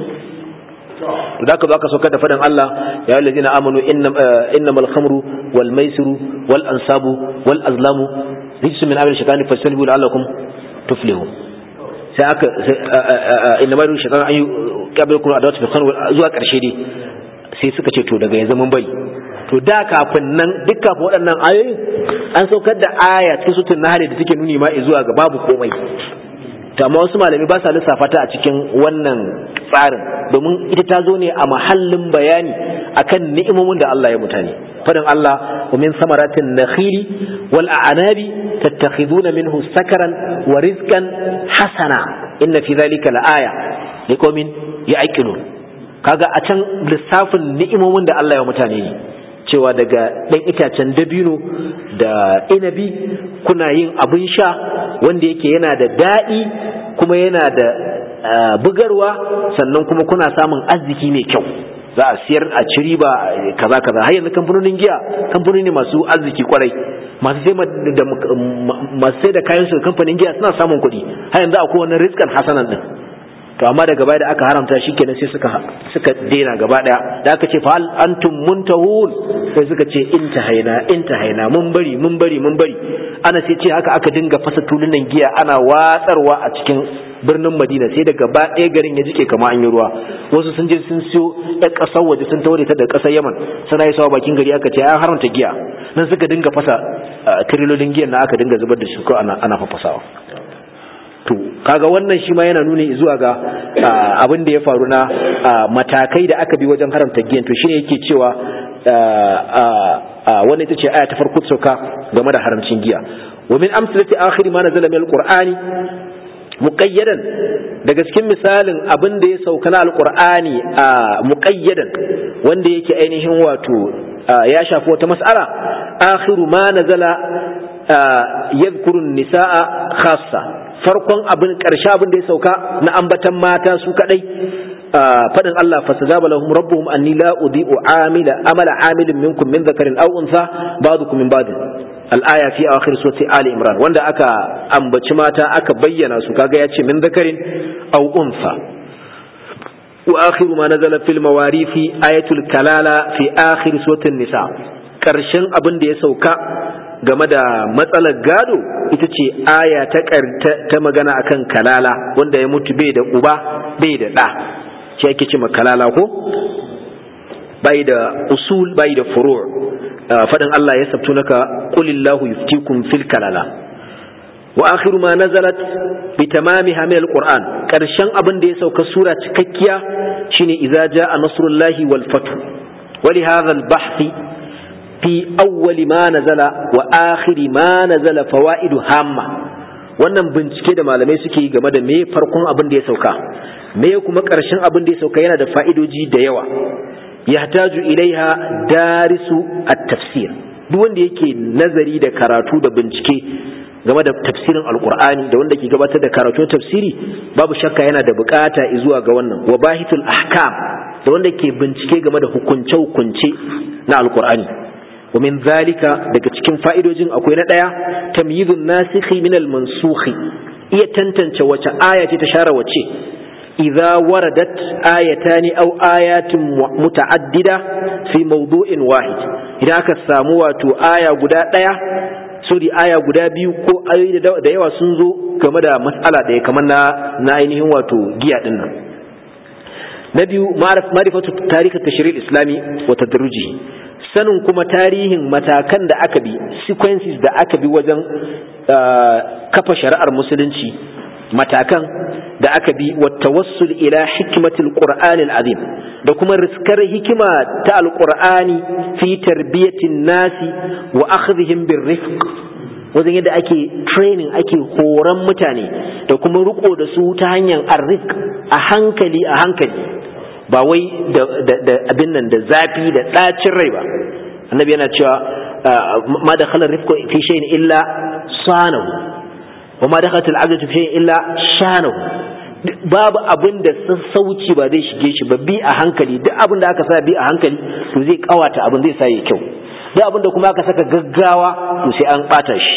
da ka zo aka saukar da faɗin Allah ya yi lazina amanu innamal khamru wal maisiru wal ansabu wal azlamu rijsu min amil shaitani fastanibu la'allakum tuflihun sai aka inna ma yuridu shaitan an yuqabilukum adawat fi khamr zuwa karshe dai sai suka ce to daga yanzu mun bari to da kafin nan duk kafin waɗannan ayoyin an saukar da aya cikin sutun nahari da take nuni ma zuwa ga babu komai to amma wasu malami ba sa lissafa ta a cikin wannan tsarin domin ita ta zo ne a mahallin bayani akan ni'imomin da Allah ya mutane fadin Allah wa min samaratin nakhili wal a'nabi tattakhiduna minhu sakaran wa rizqan hasana inna fi dhalika la'aya liqaumin ya'qilun kaga a can lissafin ni'imomin da Allah ya mutane ne cewa daga ɗan itacen dabino da inabi kuna yin abin sha wanda yake yana da daɗi kuma yana da bugarwa sannan kuma kuna samun arziki mai kyau za a siyar a ci riba kaza kaza har yanzu kamfanonin giya kamfanoni ne masu arziki kwarai masu sai da masu sai da kayan su kamfanin giya suna samun kuɗi har yanzu akwai wani rizkan hasanan din to amma daga baya da aka haramta shi kenan sai suka suka daina gaba daya da aka ce fa hal antum muntahun sai suka ce intahaina intahaina mun bari mun bari mun bari ana sai ce haka aka dinga fasa tulunan giya ana watsarwa a cikin birnin Madina sai da gaba ɗaya garin ya jike kama an yi ruwa wasu sun je sun siyo ɗan ƙasar waje sun taure ta da ƙasar Yaman suna yi sawa bakin gari aka ce an haramta giya nan suka dinga fasa tirilolin giyan na aka dinga zubar da shi ko ana ana fafasawa to kaga wannan shi ma yana nuni zuwa ga abin da ya faru na matakai da aka bi wajen haramta giyan to shine yake cewa wannan ita ce aya ta farko sauka game da haramcin giya wa min amsalati akhir ma nazala min alqur'ani muqayyadan daga cikin misalin abin da ya sauka na alqur'ani muqayyadan wanda yake ainihin wato ya shafi wata mas'ala akhiru ma nazala yadhkuru nisaa khassa farkon abin ƙarshe abin da ya sauka na ambatan mata su kadai fadin Allah fastajaba lahum rabbuhum anni la udhi'u amila amala amilin minkum min dhakarin aw untha ba'dukum min ba'd al-aya fi akhir surati ali imran wanda aka ambaci mata aka bayyana su kaga yace min dhakarin aw untha wa akhiru ma nazala fil mawarithi ayatul kalala fi akhir surati nisa karshen abin da ya sauka game da matsalar gado ita ce aya ta ta magana akan kalala wanda ya mutu bai da uba bai da ɗa shi ake ce kalala ko bai da usul bai da furu' faɗin Allah ya sabtu naka qulillahu yuftikum fil kalala wa akhiru ma nazalat bi tamamiha min alquran karshen abin da ya sauka sura cikakkiya shine idza jaa nasrullahi wal fath wa li hadha al bahthi fi awwali ma nazala wa akhiri ma nazala fawaidu hamma wannan bincike da malamai suke yi game da me farkon abin da ya sauka me kuma ƙarshen abin da ya sauka yana da fa'idoji da yawa yahtaju ilaiha darisu at-tafsir duk wanda yake nazari da karatu da bincike game da tafsirin alkur'ani da wanda ke gabatar da karatun tafsiri babu shakka yana da bukata zuwa ga wannan wa bahitul ahkam da wanda ke bincike game da hukunce hukunce na alkur'ani wa min zalika daga cikin fa'idojin akwai na daya tamyizun nasikhi min al mansukhi iya tantance wace aya ce ta share wace idza waradat ayatani aw ayatun muta'addida fi mawdu'in wahid idan aka samu wato aya guda daya sori aya guda biyu ko ayoyi da yawa sun zo game da matsala ɗaya kamar na na ainihin wato giya din nan na biyu ma'rifatu tarihi tashri'il islami wa tadruji sanin kuma tarihin matakan da aka bi sequences da aka bi wajen kafa shari'ar musulunci matakan da aka bi wa tawassul ila hikmatil qur'anil azim da kuma riskar hikima ta alqur'ani fi tarbiyatin nasi wa akhdhihim birrifq wajen yadda ake training ake horon mutane da kuma riko da su ta hanyar arrisk a hankali a hankali ba wai da abin nan da zafi da ɗacin rai ba annabi yana cewa ma da khalar rifko fi shay'in illa sanahu wa ma dakhalat al'adatu fi shay'in illa shanahu babu abin da sassauci ba zai shige shi ba bi a hankali duk abin da aka sa bi a hankali to zai kawata abin zai sa ya kyau duk abin da kuma aka saka gaggawa to sai an bata shi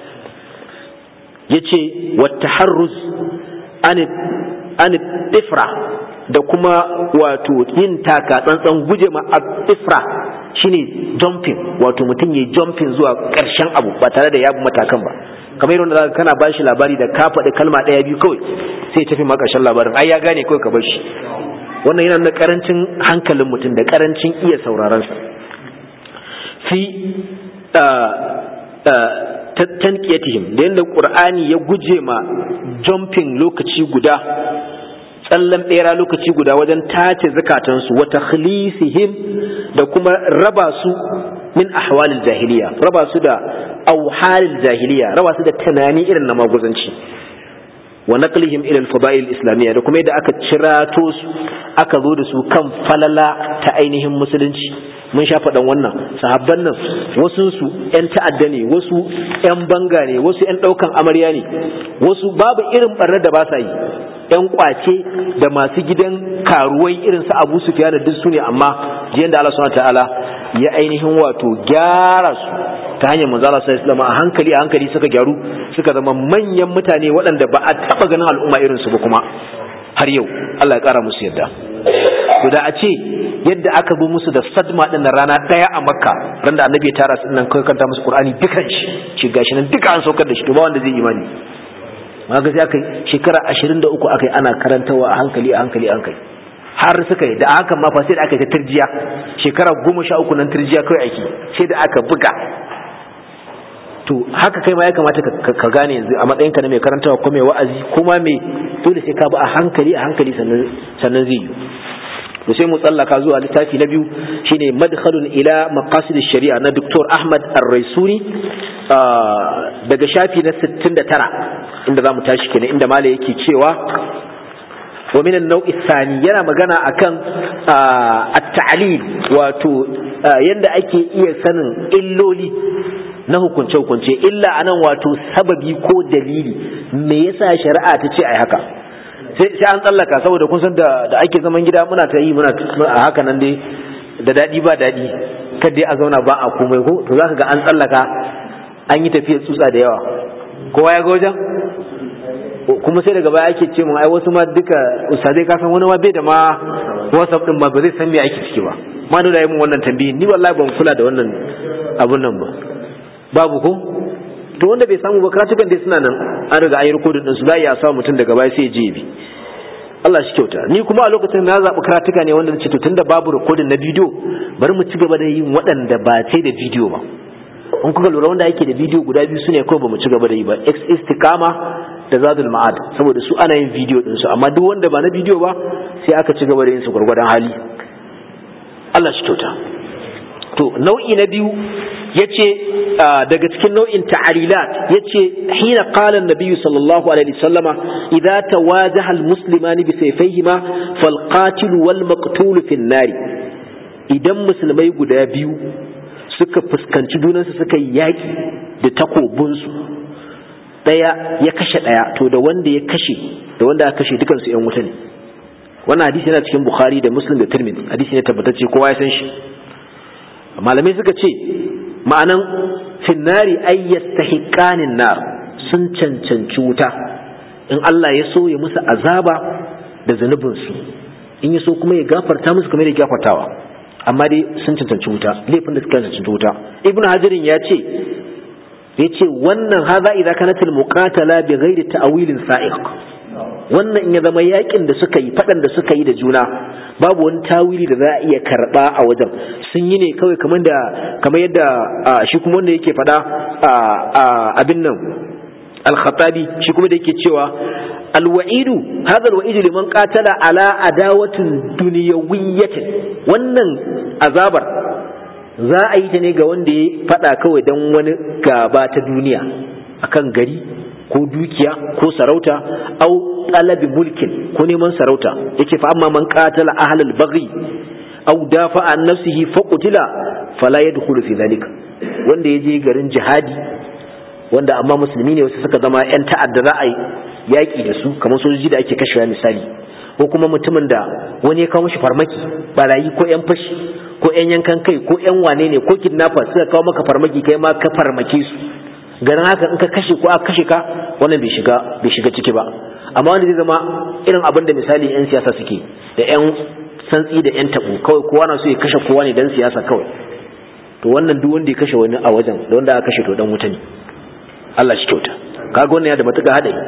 yace wa taharruz an an tifra da kuma wato yin taka tsantsan guje ma tifra shine jumping wato mutum yayi jumping zuwa karshen abu ba tare da ya bi matakan ba kamar yadda zaka kana bashi labari da ka faɗi kalma ɗaya biyu kawai sai tafi ma ƙarshen labarin ai ya gane kawai ka bar shi wannan yana nuna karancin hankalin mutum da karancin iya sauraron sa fi tanqiyatihim da yadda qur'ani ya guje ma jumping lokaci guda tsallan bera lokaci guda wajen tace zakatansu wa takhlisihim da kuma raba su min ahwalil jahiliya raba su da auhalil jahiliya raba su da tunani irin na maguzanci wa naqlihim ila al-fada'il islamiyya da kuma yadda aka cirato su aka zo da su kan falala ta ainihin musulunci mun sha faɗan wannan sahabban nan wasu su ƴan ta'adda ne wasu ƴan banga ne wasu ƴan ɗaukan amarya ne wasu babu irin barnar da ba sa yi ƴan kwace da masu gidan karuwai irin su Abu Sufyan da duk su ne amma jiyan da Allah subhanahu ta'ala ya ainihin wato gyara su ta hanyar manzo Allah sallallahu alaihi a hankali a hankali suka gyaru suka zama manyan mutane waɗanda ba a taɓa ganin al'umma irin su ba kuma har yau Allah ya ƙara musu yadda to da a ce yadda aka zo musu da sadma din na rana ɗaya a makka ran da annabi ya tara su nan kai kanta musu qur'ani dukan shi shi gashi nan duka an saukar da shi to ba wanda zai imani ma ga sai aka shekara 23 aka yi ana karantawa a hankali a hankali a hankali har suka yi da hakan ma fa sai da aka yi ta turjiya shekara goma sha uku nan turjiya kawai aiki sai da aka buga to haka kai ma ya kamata ka gane yanzu a matsayin ka na mai karantawa ko mai wa'azi kuma mai dole sai ka bi a hankali a hankali sannan zai yi to sai mu tsallaka zuwa littafi na biyu shine madkhalun ila maqasid shari'a na Dr. Ahmad Ar-Raisuni daga shafi na 69 inda zamu tashi kenan inda mala yake cewa wa min an-naw'i thani yana magana akan at-ta'lil wato yanda ake iya sanin illoli na hukunce-hukunce illa anan wato sababi ko dalili me yasa shari'a ta ce ai haka sai an tsallaka saboda kun san da ake zaman gida muna ta yi muna a haka nan dai da daɗi ba daɗi kad dai a zauna ba a komai ko to zaka ga an tsallaka an yi tafiyar tsutsa da yawa kowa ya ga wajen kuma sai daga baya ake ce mun ai wasu ma duka ustadai ka san wani ma bai da ma whatsapp din ba ba zai san me ake ciki ba ma da yi mun wannan tambayi ni wallahi ban kula da wannan abun nan ba babu ko to wanda bai samu ba karatukan dai suna nan an riga an yi rikodin din su za ya sa mutum daga baya sai ya je bi Allah shi kyauta ni kuma a lokacin na zaɓi karatuka ne wanda ce to tunda babu rikodin na bidiyo bari mu ci gaba da yin waɗanda ba sai da bidiyo ba in kuka lura wanda yake da bidiyo guda biyu sune kawai ba mu ci gaba da yi ba ex istikama da zadul ma'ad saboda su ana yin bidiyo din su amma duk wanda ba na bidiyo ba sai aka ci gaba da yin su gwargwadon hali Allah shi kyauta to nau'i na biyu yace daga cikin nau'in ta'alilat yace hina qala an-nabiy sallallahu alaihi wasallama idza tawajaha al-muslimani bi sayfayhima fal qatil wal maqtul fi an-nar idan musulmai guda biyu suka fuskanci junansu suka yi yaƙi da takobinsu ɗaya ya kashe ɗaya to da wanda ya kashe da wanda aka kashe dukansu ‘yan wuta ne wannan hadisi yana cikin bukhari da muslim da tirmidhi hadisi ne tabbatacce kowa ya san shi malamai suka ce ma'anan finnari ay yastahiqanin nar sun cancanci wuta in Allah ya so ya musu azaba da zanubinsu in ya so kuma ya gafarta musu kamar ya gafartawa amma dai sun cancanci wuta laifin da suka cancanci wuta ibn hajarin ya ce ya ce wannan haza idza kanat al muqatala bi ghairi ta'wilin sa'iq wannan in ya zama yakin da suka yi fadan da suka yi da juna babu wani tawili da za a iya karba a wajen sun yi ne kawai kamar da kamar yadda shi kuma wanda yake fada abin nan al-khatabi shi kuma da yake cewa alwa'idu hadha alwa'idu liman qatala ala adawatin dunyawiyatin wannan azabar za a yi ta ne ga wanda ya fada kawai dan wani gaba ta duniya akan gari ko dukiya ko sarauta au talabi mulkin ko neman sarauta yace fa amma man qatala ahlal baghi au dafa an nafsihi fa qutila fala yadkhulu fi dhalika wanda yaje garin jihadi wanda amma musulmi ne wasu suka zama yan ta'adda za a yi yaƙi da su kamar sojoji da ake kashewa misali ko kuma mutumin da wani ya kawo mashi farmaki barayi ko yan fashi ko yan yankan kai ko yan wane ne ko kidnapper suka kawo maka farmaki kai ma ka farmake su ganin haka in ka kashe ko aka kashe ka wannan bai shiga bai shiga ciki ba amma wanda zai zama irin abin da misali yan siyasa suke da yan santsi da yan tabo kawai kowa na so ya kashe kowa ne dan siyasa kawai to wannan duk wanda ya kashe wani a wajen da wanda aka kashe to dan wuta ne Allah shi kyauta kaga wannan ya da matuƙa hadari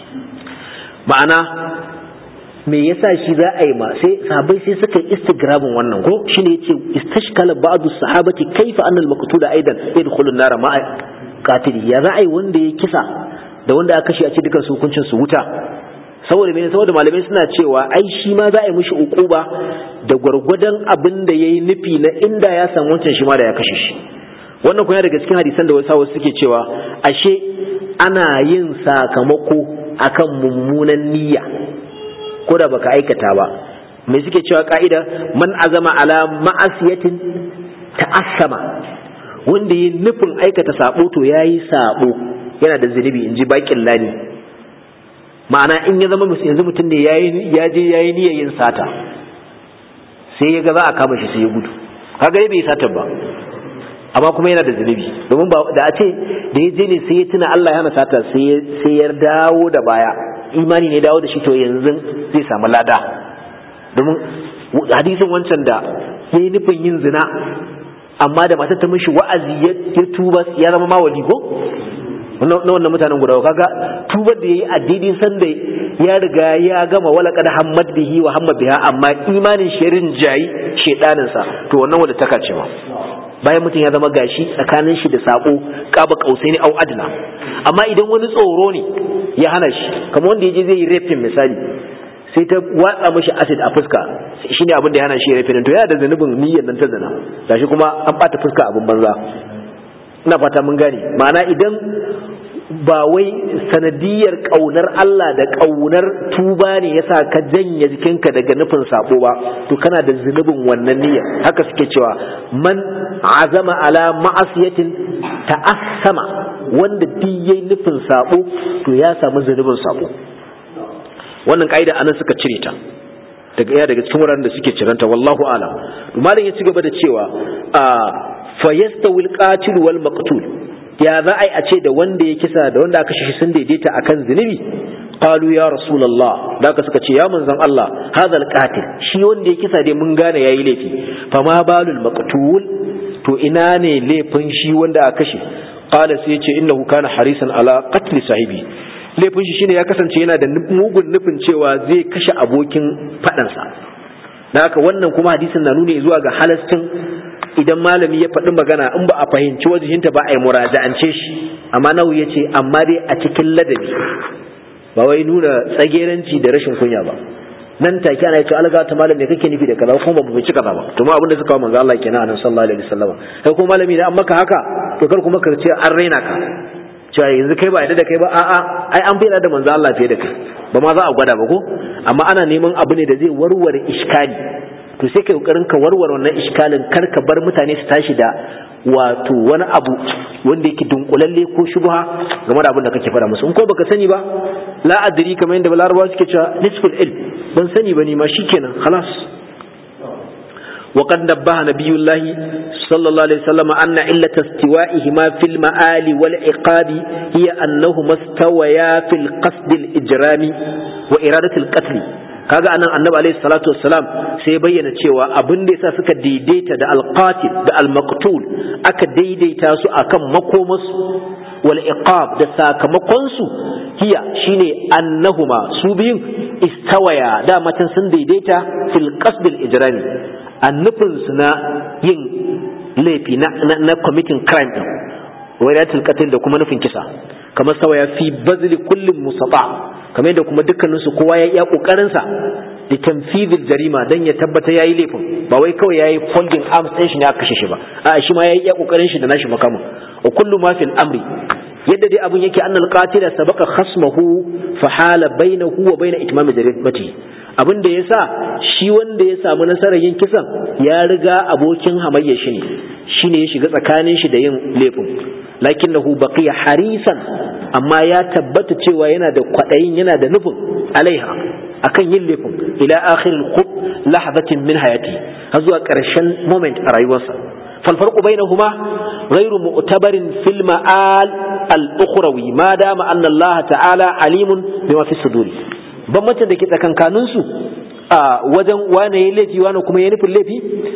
ma'ana me yasa shi za a yi ma sai sahabbai sai suka yi istigrabin wannan ko shine yace istashkala ba'du sahabati kaifa anna al-maqtula aidan yadkhulu an-nar ma'a qatili ya za a yi wanda ya kisa da wanda aka kashe a ce dukan su hukuncin su wuta saboda mene saboda malamai suna cewa ai shi ma za a yi mishi ukuba da gwargwadon abin da yayi nufi na inda ya san wancan shi ma da ya kashe shi wannan kuma daga cikin hadisan da wasu suke cewa ashe ana yin sakamako akan mummunan niyya ko da baka aikata ba me suke cewa ka'ida man azama ala ma'asiyatin ta'assama wanda yi nufin aikata sabo to yayi sabo yana da zunubi in ji bakin lani ma'ana in ya zama yanzu mutum ne ya je yayi niyyar yin sata sai ya ga za a kama shi sai ya gudu kaga bai sata ba amma kuma yana da zunubi domin ba da a ce da ya je ne sai ya tuna Allah ya hana sata sai ya dawo da baya imani ne dawo da shi to yanzu zai samu lada domin hadisin wancan da ya yi nufin yin zina amma da matar ta mishi wa'azi ya tuba ya zama mawali ko na wannan mutanen guda kaga tubar da yayi addini san da ya riga ya gama wala kad hammad bihi wa hamma biha amma imanin shirin jayi shedanin sa to wannan wanda ta kace ma bayan mutum ya zama gashi tsakanin shi da sako kaba kausai ne au adna amma idan wani tsoro ne ya hana shi kamar wanda yaje zai yi rafin misali sai ta watsa mishi acid a fuska shine abin da ya hana shi rafin to yana da zanubin niyyar nan ta zina gashi kuma an bata fuska abin banza ina fata mun gane ma'ana idan ba wai sanadiyar ƙaunar Allah da ƙaunar tuba ne yasa ka janye jikinka daga nufin sabo ba to kana da zunubin wannan niyyar haka suke cewa man azama ala ma'asiyatin ta'assama wanda duk yayi nufin sabo to ya samu zunubin sabo wannan kaida anan suka cire ta daga iya daga cikin wuraren da suke ciranta wallahu alam malam ya ci gaba da cewa fa yastawil qatil wal maqtul ya za a yi a ce da wanda ya kisa da wanda aka shi sun daidaita akan zunubi qalu ya rasulullah da aka suka ce ya manzon Allah hadha alqatil shi wanda ya kisa dai mun gane yayi laifi fa ma balul maqtul to ina ne laifin shi wanda aka kashe qala sai yace innahu kana harisan ala qatl sahibi laifin shi shine ya kasance yana da mugun nufin cewa zai kashe abokin fadansa da haka wannan kuma hadisin na nuni zuwa ga halastin idan malami ya faɗi magana in ba a fahimci wajihinta ba a yi muraja'ance shi amma nawu ya ce amma dai a cikin ladabi ba wai nuna tsageranci da rashin kunya ba nan take ana cewa alga ta malam me kake nufi da kaza kuma ba mu ci kaza ba to ma abinda suka manzo Allah kenan anan sallallahu alaihi wasallam kai kuma malami da an maka haka to kar kuma ka ce an raina ka cewa yanzu kai ba yadda da kai ba a'a ai an bayyana da manzo Allah fiye da kai ba ma za a gwada ba ko amma ana neman abu ne da zai warware iskali to sai kai kokarin ka warware wannan iskalin kar ka bar mutane su tashi da wato wani abu wanda yake dunkulalle ko shubha game da abin da kake faɗa musu in ko baka sani ba la adri kamar yadda larabawa suke cewa nisful ilm ban sani ba ni ma shikenan khalas وقد نبه نبي الله صلى الله عليه وسلم أن علة استوائهما في المآل والعقاب هي أنهما استويا في القصد الإجرام وإرادة القتل kaga anan annabi alaihi salatu wassalam sai bayyana cewa abin da yasa suka daidaita da alqatil da almaqtul aka daidaita su akan makomasu wal iqab da sakamakon su hiya shine annahuma su biyun istawaya da matan sun daidaita fil qasd al ijrami annufinsu na yin laifi na committing crime din wadatul qatl da kuma nufin kisa kamar sawa ya fi bazli kullum musaba kamar yadda kuma dukkaninsu kowa ya iya kokarin sa da tanfidil jarima dan ya tabbata yayi laifin ba wai kawai yayi folding arms din shi ne aka kashe shi ba a shi ma yayi iya kokarin shi da nashi makamu wa kullu ma fil amri yadda dai abun yake annal qatila sabaqa khasmahu fa hala bainahu wa bain itmam jarimati abin da yasa shi wanda ya samu nasarar yin kisan ya riga abokin hamayya shi ne shine ya shiga tsakanin shi da yin laifin lakinnahu baqiya harisan amma ya tabbata cewa yana da kwadayin yana da nufin alaiha akan yin laifin ila akhir al lahzatin min hayati har zuwa karshen moment a rayuwarsa فالفرق بينهما غير معتبر في المآل الأخروي ما دام أن الله تعالى عليم بما في الصدور bambancin da ke tsakankaninsu a wajen wane ya laifi wane kuma ya nufin laifi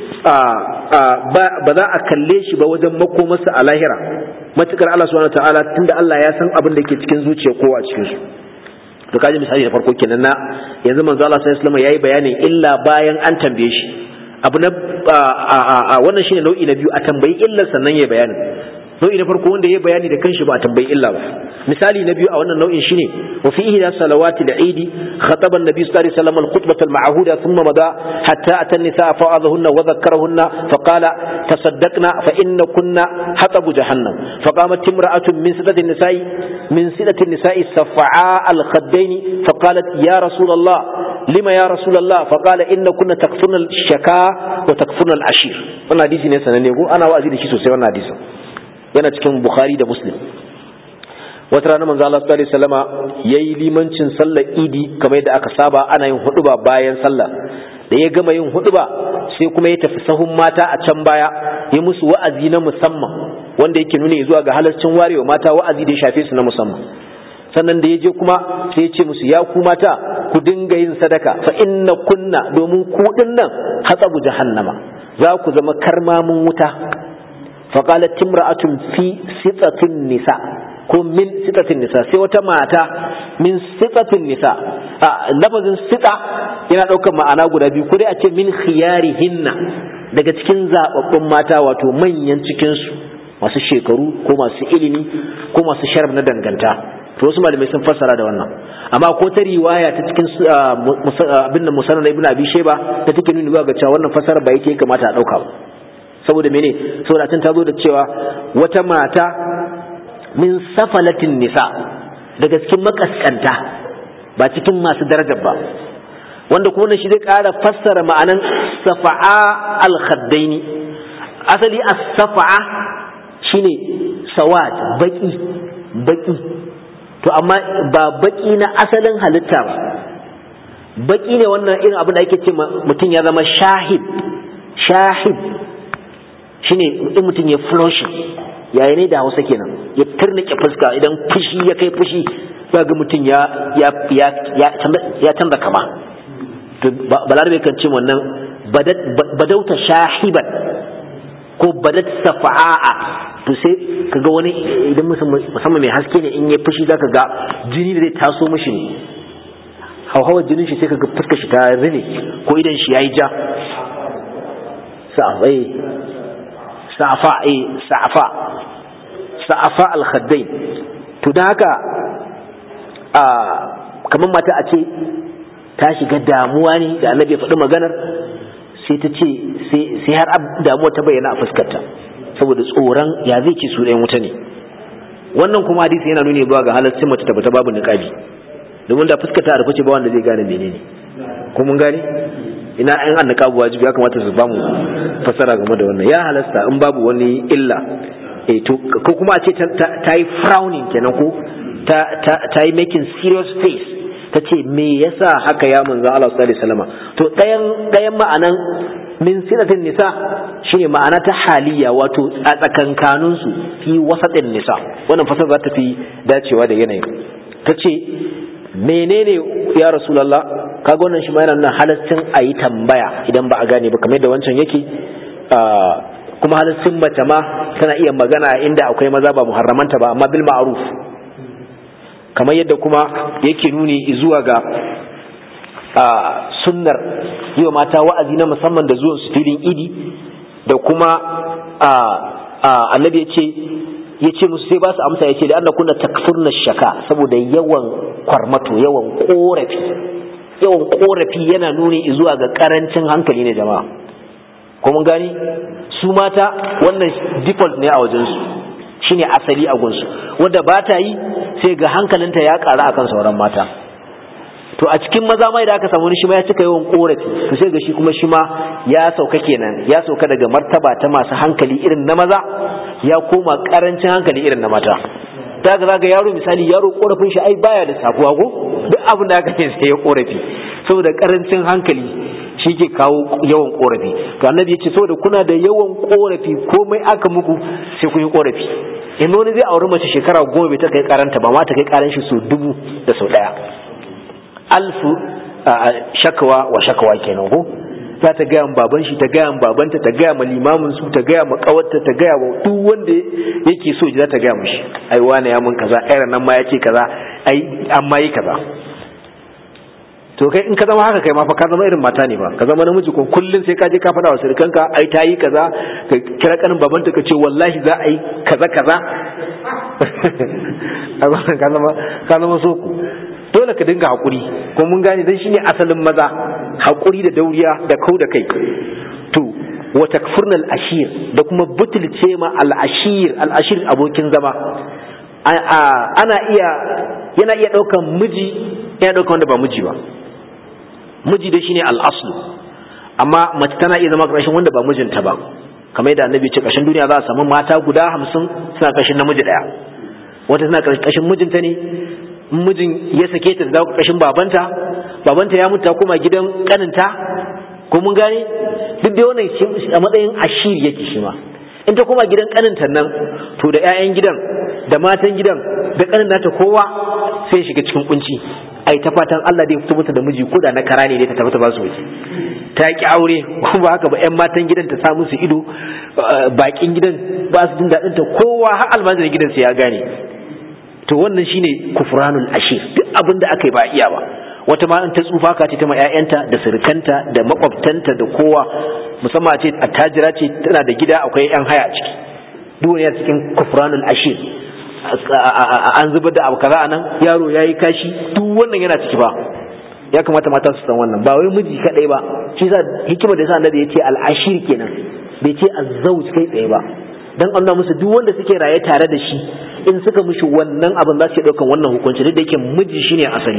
ba za a kalle shi ba wajen makomarsa a lahira matukar Allah subhanahu ta'ala tunda Allah ya san abin da ke cikin zuciya kowa cikin su to kaji misali da farko kenan na yanzu manzo Allah sallallahu alaihi wasallam yayi bayanin illa bayan an tambaye shi abu na wannan shine nau'i na biyu a tambayi illar sannan yayi bayanin nau'i na farko wanda ya bayani da kanshi ba a tambayi illa ba misali na biyu a wannan nau'in shine wa fi ihda salawati al-eid khataba an-nabi sallallahu alaihi wasallam al-khutbah al-ma'huda thumma mada hatta ata an-nisaa fa'adahunna wa dhakkarahunna fa qala tasaddaqna fa inna kunna hatabu jahannam fa qamat imra'atun min sidati an-nisa'i min sidati an-nisa'i safa'a al-khaddayn fa qalat ya rasul Allah lima ya rasul Allah fa qala inna kunna takfurna al-shaka wa takfurna al-ashir wannan hadisi ne sananne ko ana wa'azi da shi sosai wannan hadisin yana cikin bukhari da muslim wata rana manzo Allah sallallahu alaihi wasallama yayi limancin sallar idi kamar yadda aka saba ana yin huduba bayan sallah da ya gama yin huduba sai kuma ya tafi sahun mata a can baya ya musu wa'azi na musamman wanda yake nuna zuwa ga halarcin warewa mata wa'azi da ya shafe su na musamman sannan da ya je kuma sai ya ce musu ya ku mata ku dinga yin sadaka fa inna kunna domin ku nan hatsabu jahannama za ku zama karmamin wuta فقالت امرأة في ستة النساء ko min sitatin nisa sai wata mata min sitatin nisa a lafazin sita yana ɗaukar ma'ana guda biyu ko dai a ce min khiyarihinna daga cikin zababbun mata wato manyan cikinsu masu shekaru ko masu ilimi ko masu sharaf na danganta to wasu malamai sun fassara da wannan amma ko ta riwaya ta cikin abin da musanna ibn abi shayba da take nuni ga cewa wannan fassara ba yake kamata a ɗauka ba saboda mene saboda tun ta zo da cewa wata mata min safalatin nisa daga cikin makaskanta ba cikin masu darajar ba wanda kuma shi zai ƙara fassara ma'anan safa'a al-khaddaini asali as-safa'a shine sawad baki baki to amma ba baki na asalin halitta ba baki ne wannan irin abin da ake ce mutum ya zama shahid shahid shine in mutum ya flushing yayi ne da hausa kenan ya turnike fuska idan fushi ya kai fushi za ga mutum ya ya ya ya canza kama to balarabe kan ce wannan badauta shahiban ko badat safa'a to sai kaga wani idan musamman mai haske ne in ya fushi zaka ga jini da zai taso mishi ne hauhawar jinin shi sai kaga fuskar shi ta rine ko idan shi yayi ja sa'afai sa'afa eh sa'afa sa'afa al-khaddain to da haka a kamar mata a ce ta shiga damuwa ne da annabi ya faɗi maganar sai ta ce sai har damuwa ta bayyana a fuskarta saboda tsoron ya zai ci su ɗayan wuta ne wannan kuma hadisi yana nuni zuwa ga halaccin mace tabbata babu niqabi domin da fuskata a rufe ba wanda zai gane menene ko mun gane ina an annaka wajibi ya kamata su bamu fasara game da wannan ya halasta in babu wani illa eh to ko kuma a ce ta yi frowning kenan ko ta ta yi making serious face ta ce me yasa haka ya manzo Allah sallallahu alaihi wasallam to ɗayan ɗayan ma'anan min sinatin nisa shine ma'ana ta haliya wato a tsakankanin su fi wasatin nisa wannan fasar za ta fi dacewa da yanayin ta ce menene ya rasulullah kaga wannan shi ma yana nan halaccin a yi tambaya idan ba a gane ba kamar da wancan yake kuma halaccin mace ma tana iya magana inda akwai maza ba muharramanta ba amma bil ma'ruf kamar yadda kuma yake nuni zuwa ga sunnar yi wa mata wa'azi na musamman da zuwan su filin idi da kuma annabi ya ce ya ce musu sai ba su amsa ya ce da Allah kuna takfurna shaka saboda yawan kwarmato yawan korafi yawan korafi yana nuni zuwa ga karancin hankali ne jama'a ko mun gani su mata wannan default ne a wajensu shine asali a gunsu wanda ba ta yi sai ga hankalinta ya ƙara akan sauran mata to a cikin maza mai da aka samu shi ma ya cika yawan korafi to sai ga shi kuma shi ma ya sauka kenan ya sauka daga martaba ta masu hankali irin na maza ya koma karancin hankali irin na mata ta ga zaga yaro misali yaro korafin shi ai baya da sakuwa ko duk abin da aka yi sai ya korafi saboda karancin hankali shi ke kawo yawan korafi to annabi ya ce saboda kuna da yawan korafi komai aka muku sai kun yi korafi in wani zai auri mace shekara goma bai ta kai karanta ba ma ta kai karan shi sau dubu da sau daya alfu shakawa wa shakawa kenan ko za ta gaya baban shi ta gaya babanta ta gaya ma limamin su ta gaya ma kawarta ta gaya wa duk wanda yake so za ta gaya mishi ai wani ya mun kaza ai nan ma yace kaza ai an ma yi kaza to kai in ka zama haka kai ma fa ka zama irin mata ne ba ka zama namiji ko kullun sai ka je ka faɗa wa surukanka ai ta yi kaza ka kira kanin babanta ka ce wallahi za a yi kaza kaza ka zama ka zama soko dole ka dinga haƙuri ko mun gane dan shine asalin maza haƙuri da dauriya da kau da kai to wa takfurnal ashir da kuma butulce ma al ashir al ashir abokin zama ana iya yana iya ɗaukan miji yana ɗaukan wanda ba miji ba miji dai shine al aslu amma mace tana iya zama ƙarshen wanda ba mijinta ba kamar yadda annabi ce ƙarshen duniya za a samu mata guda hamsin suna ƙarshen namiji ɗaya wata suna ƙarshen mijinta ne mijin ya sake ta da ƙarshen babanta babanta ya mutu koma gidan kaninta ko mun gane duk da wannan a matsayin ashir yake shi ma in ta koma gidan kaninta nan to da 'ya'yan gidan da matan gidan da kanin nata kowa sai shiga cikin kunci ai ta fatan Allah dai fito mata da miji ko da na kara ne dai ta tafi ta ba su waje ta ki aure ko ba haka ba 'yan matan gidan ta sa musu ido bakin gidan ba su jin daɗin ta kowa har almajirin gidan sai ya gane to wannan shine kufranul ashir duk abin da aka yi ba iya ba wata ma in ta tsufa ka ce ta ma ƴaƴanta da surukanta da makwabtanta da kowa musamman a ce attajira ce tana da gida akwai ƴan haya a ciki duk wani cikin kufranul ashir an zubar da abu kaza anan yaro yayi kashi duk wannan yana ciki ba ya kamata mata su san wannan ba wai miji kadai ba shi yasa hikima da yasa annabi yace al ashir kenan bai ce azzauj kai tsaye ba dan Allah musu duk wanda suke raye tare da shi in suka mishi wannan abin za su yi ɗaukan wannan hukunci duk da yake miji shine asali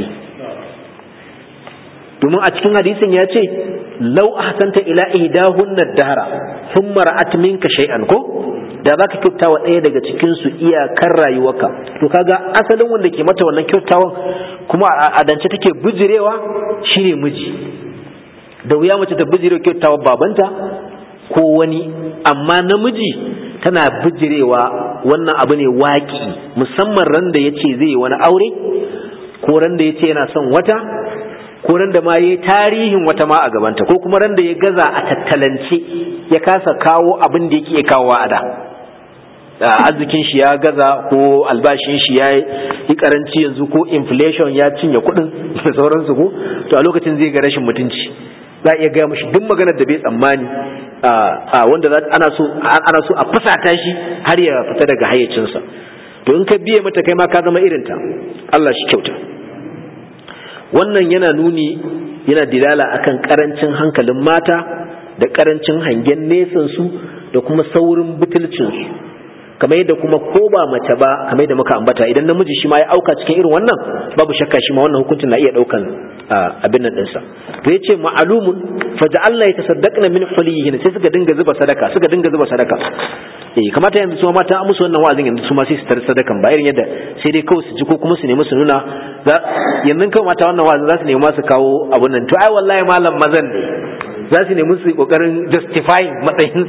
domin a cikin hadisin ya ce lau ahsanta ila ihdahunna dahara thumma ra'at minka shay'an ko da zaka kyauta wa ɗaya daga cikin su iyakar rayuwarka to kaga asalin wanda ke mata wannan kyautawan kuma a dance take bijirewa shine miji da wuya mace ta bijirewa kyautawa babanta ko wani amma namiji tana bijirewa wannan abu ne waƙi musamman ran da ya ce zai wani aure ko ran da ya ce yana son wata ko ran da ma ya tarihin wata ma a gabanta ko kuma ran da ya gaza a tattalance ya kasa kawo abin da yake iya kawo a da arzikin shi ya gaza ko albashin shi ya yi karanci yanzu ko inflation ya cinye kuɗin da sauransu ko to a lokacin zai ga rashin mutunci za a iya gaya mashi duk maganar da bai tsammani a wanda ana so ana so a fusata shi har ya fita daga hayyacinsa to in ka biye mata kai ma ka zama irinta Allah shi kyauta wannan yana nuni yana dilala akan karancin hankalin mata da karancin hangen nesan su da kuma saurin butulcin su kamar yadda kuma ko ba mace ba kamar yadda muka ambata idan namiji shi ma ya auka cikin irin wannan babu shakka shi ma wannan hukuncin na iya daukan abin nan dinsa to yace ma'lumun faja'alna yatasaddaqna min hulihin sai suka dinga zuba sadaka suka dinga zuba sadaka eh kamata yanzu su mata musu wannan wa'azin yanzu su ma sai su tar sadakan ba irin yadda sai dai kawai su ji ko kuma su nemi su nuna yanzu kawai mata wannan wa'azin za su nemi su kawo abun nan to ai wallahi malam mazan ne za su nemi su kokarin justifying matsayin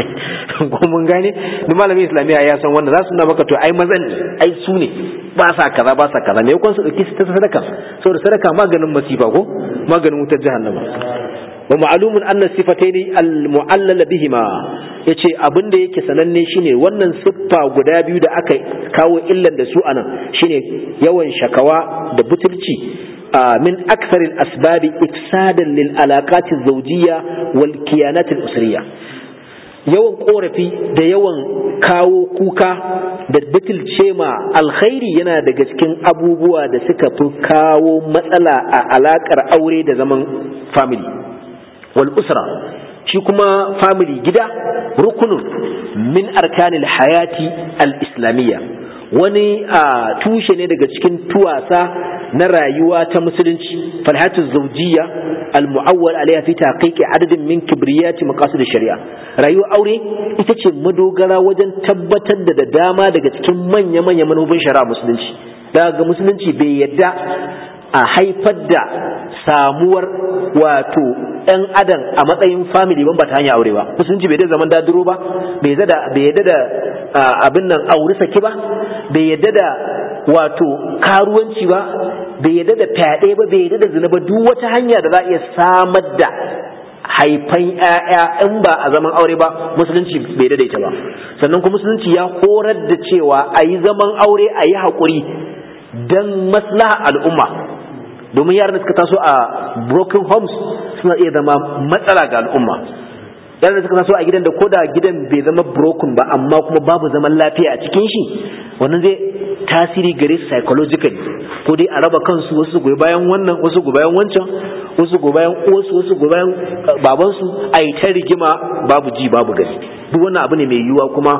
su ko mun gane ni malamin islamiyya ya san wanda za su nuna maka to ai mazan ne ai su ne ba sa kaza ba sa kaza me yakon su dauki su ta sadaka saboda sadaka maganin masifa ko maganin wutar jahannama wa ma'lumun anna sifataini al-mu'allala bihima yace abin da yake sananne shine wannan siffa guda biyu da aka kawo illan da su anan shine yawan shakawa da butulci من أكثر الأسباب إفسادا للعلاقات الزوجية والكيانات الأسرية yawan korafi da yawan kawo kuka da bitilce ma alkhairi yana daga cikin abubuwa da suka fi kawo matsala a alakar aure da zaman family wal usra shi kuma family gida rukunun min arkanil hayati al-islamiyya wani a tushe ne daga cikin tuwasa na rayuwa ta musulunci falhatu zawjiyya almu'awwal alaiha fi taqiqi adadin min kibriyati maqasid shari'a rayuwar aure ita ce madogara wajen tabbatar da da dama daga cikin manya-manya manufofin shari'a musulunci daga musulunci bai yadda a haifar da samuwar wato ɗan adam a matsayin family ban ba ta hanyar aure ba musulunci bai da zaman daduro ba bai yadda da abin nan aure saki ba bai yadda da wato karuwanci ba bai yadda da fyaɗe ba bai yadda da zina ba duk wata hanya da za a iya samar da haifan ‘ya'ya in ba a zaman aure ba musulunci bai daidaita ba sannan kuma musulunci ya horar da cewa a yi zaman aure a yi haƙuri don maslaha al'umma domin yaran da suka taso a broken homes suna iya zama matsala ga al'umma yaran da suka taso a gidan da koda gidan bai zama broken ba amma kuma babu zaman lafiya a cikin shi wannan zai tasiri gare su psychologically ko dai a raba kansu wasu goyi bayan wannan wasu goyi bayan wancan wasu goyi bayan uwarsu wasu goyi bayan babansu a yi ta rigima babu ji babu gani duk wannan abu ne mai yiwuwa kuma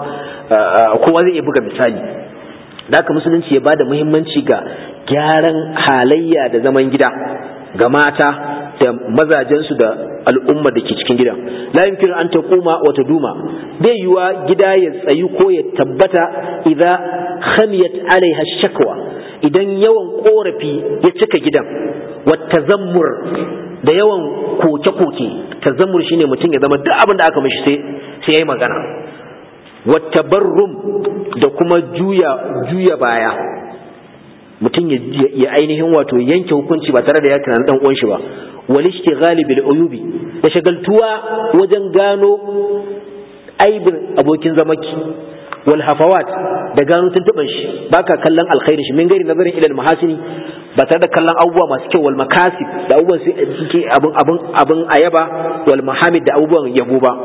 kowa zai iya buga misali da haka musulunci ya ba da muhimmanci ga gyaran halayya da zaman gida ga mata da mazajensu da al'umma da ke cikin gidan la yumkinu an taquma wa taduma bai yiwa gida ya tsayu ko ya tabbata idza khamiyat alaiha shakwa idan yawan korafi ya cika gidan wa tazammur da yawan koke-koke tazammur shine mutum ya zama duk abin da aka mishi sai sai yayi magana wa tabarrum da kuma juya juya baya mutum ya ainihin wato yanke hukunci ba tare da ya tunanin dan uwan shi ba wal ishtighali bil uyubi da shagaltuwa wajen gano aibin abokin zamaki wal hafawat da gano tuntuban shi baka kallon alkhairi shi min gari nazarin ilal mahasini ba tare da kallon abubuwa masu kyau wal makasib da abubuwan suke abun abun abun ayaba wal mahamid da abubuwan yabo ba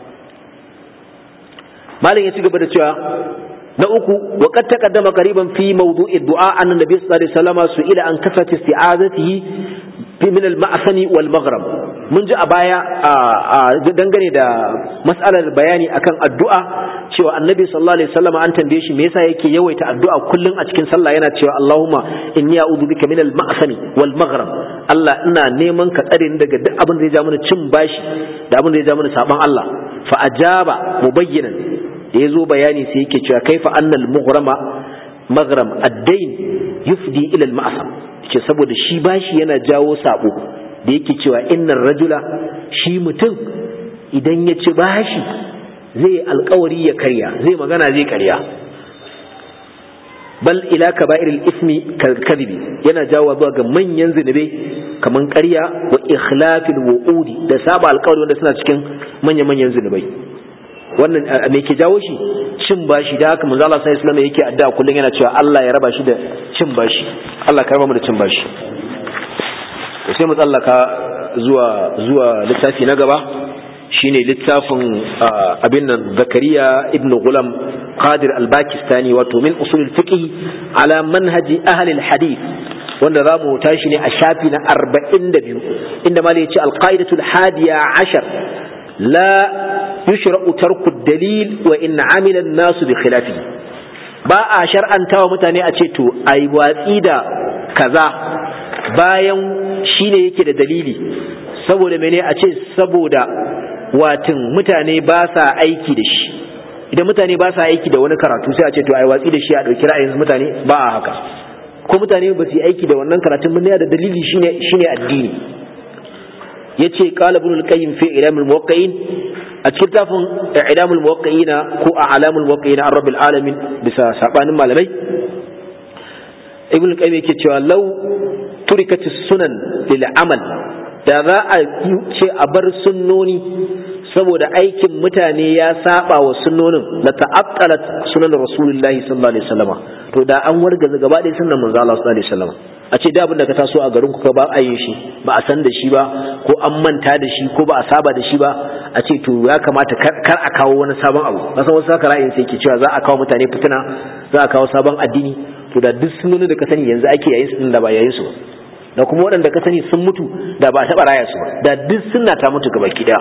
malam ya ci gaba da cewa na uku wa qad taqaddama qariban fi mawdu'i du'a anna nabiy sallallahu alaihi wasallam su'ila an kasrat isti'azatihi fi min al-ma'sani wal maghrib mun ji a baya dangane da mas'alar bayani akan addu'a cewa annabi sallallahu alaihi wasallam an tambaye shi me yasa yake yawaita addu'a kullun a cikin sallah yana cewa Allahumma inni a'udhu bika min al-ma'sani wal maghrib Allah ina neman ka tsare ni daga duk abin da ya ja mana cin bashi da abin da ya ja mana saban Allah fa ajaba mubayyinan da ya zo bayani sai yake cewa kaifa annal mughrama maghram ad-dain yufdi ila al-ma'sam ce saboda shi bashi yana jawo sabo da yake cewa innar rajula shi mutum idan ya ci bashi zai alkawari ya karya zai magana zai karya bal ila kaba'ir al-ismi kadhibi yana jawo zuwa ga manyan zinubai kaman karya wa ikhlafil wu'udi da saba alkawari wanda suna cikin manya-manyan zinubai wannan me ke jawo shi cin bashi da haka manzo Allah sallallahu alaihi wasallam yake addu'a kullun yana cewa Allah ya raba shi da cin bashi Allah ka raba mu da cin bashi sai mu tsallaka zuwa zuwa littafi na gaba shine littafin abin nan Zakariya ibn Ghulam Qadir al-Pakistani wato min usul al-fiqh ala manhaji ahli al-hadith wanda za mu tashi ne a shafi na 42 inda malai ya ce al-qaidatul hadiya ashar la yushra'u tarku dalil wa in amila an-nasu bi khilafi ba a shar'anta wa mutane a ce to ai watsi da kaza bayan shine yake da dalili saboda mene a ce saboda watin mutane ba sa aiki da shi idan mutane ba sa aiki da wani karatu sai a ce to ai watsi da shi a dauki ra'ayin mutane ba a haka ko mutane ba su yi aiki da wannan karatun mun da dalili shine shine addini yace qala ibn al-qayyim fi ilam al-muwaqqi'in a cikin tafin ilam al-muwaqqi'in ko a'lam al-muwaqqi'in an rabbil alamin bisa sabanin malamai ibn al-qayyim yake cewa law turikat sunan lil amal da za a ce a bar sunnoni saboda aikin mutane ya saba wa sunnonin la ta'attalat sunan rasulullahi sallallahu alaihi wasallam to da an wargaza gaba ɗaya sunnan manzo Allah sallallahu alaihi wasallam a ce da abin da ka taso a garin ku ka ba a yin shi ba a san da shi ba ko an manta da shi ko ba a saba da shi ba a ce to ya kamata kar a kawo wani sabon abu kasan wasu haka ra'ayin sai ke cewa za a kawo mutane fitina za a kawo sabon addini to da duk sunnonin da ka sani yanzu ake yayin su da ba yayin su da kuma waɗanda ka sani sun mutu da ba a taɓa raya su ba da duk sunna ta mutu gaba ki daya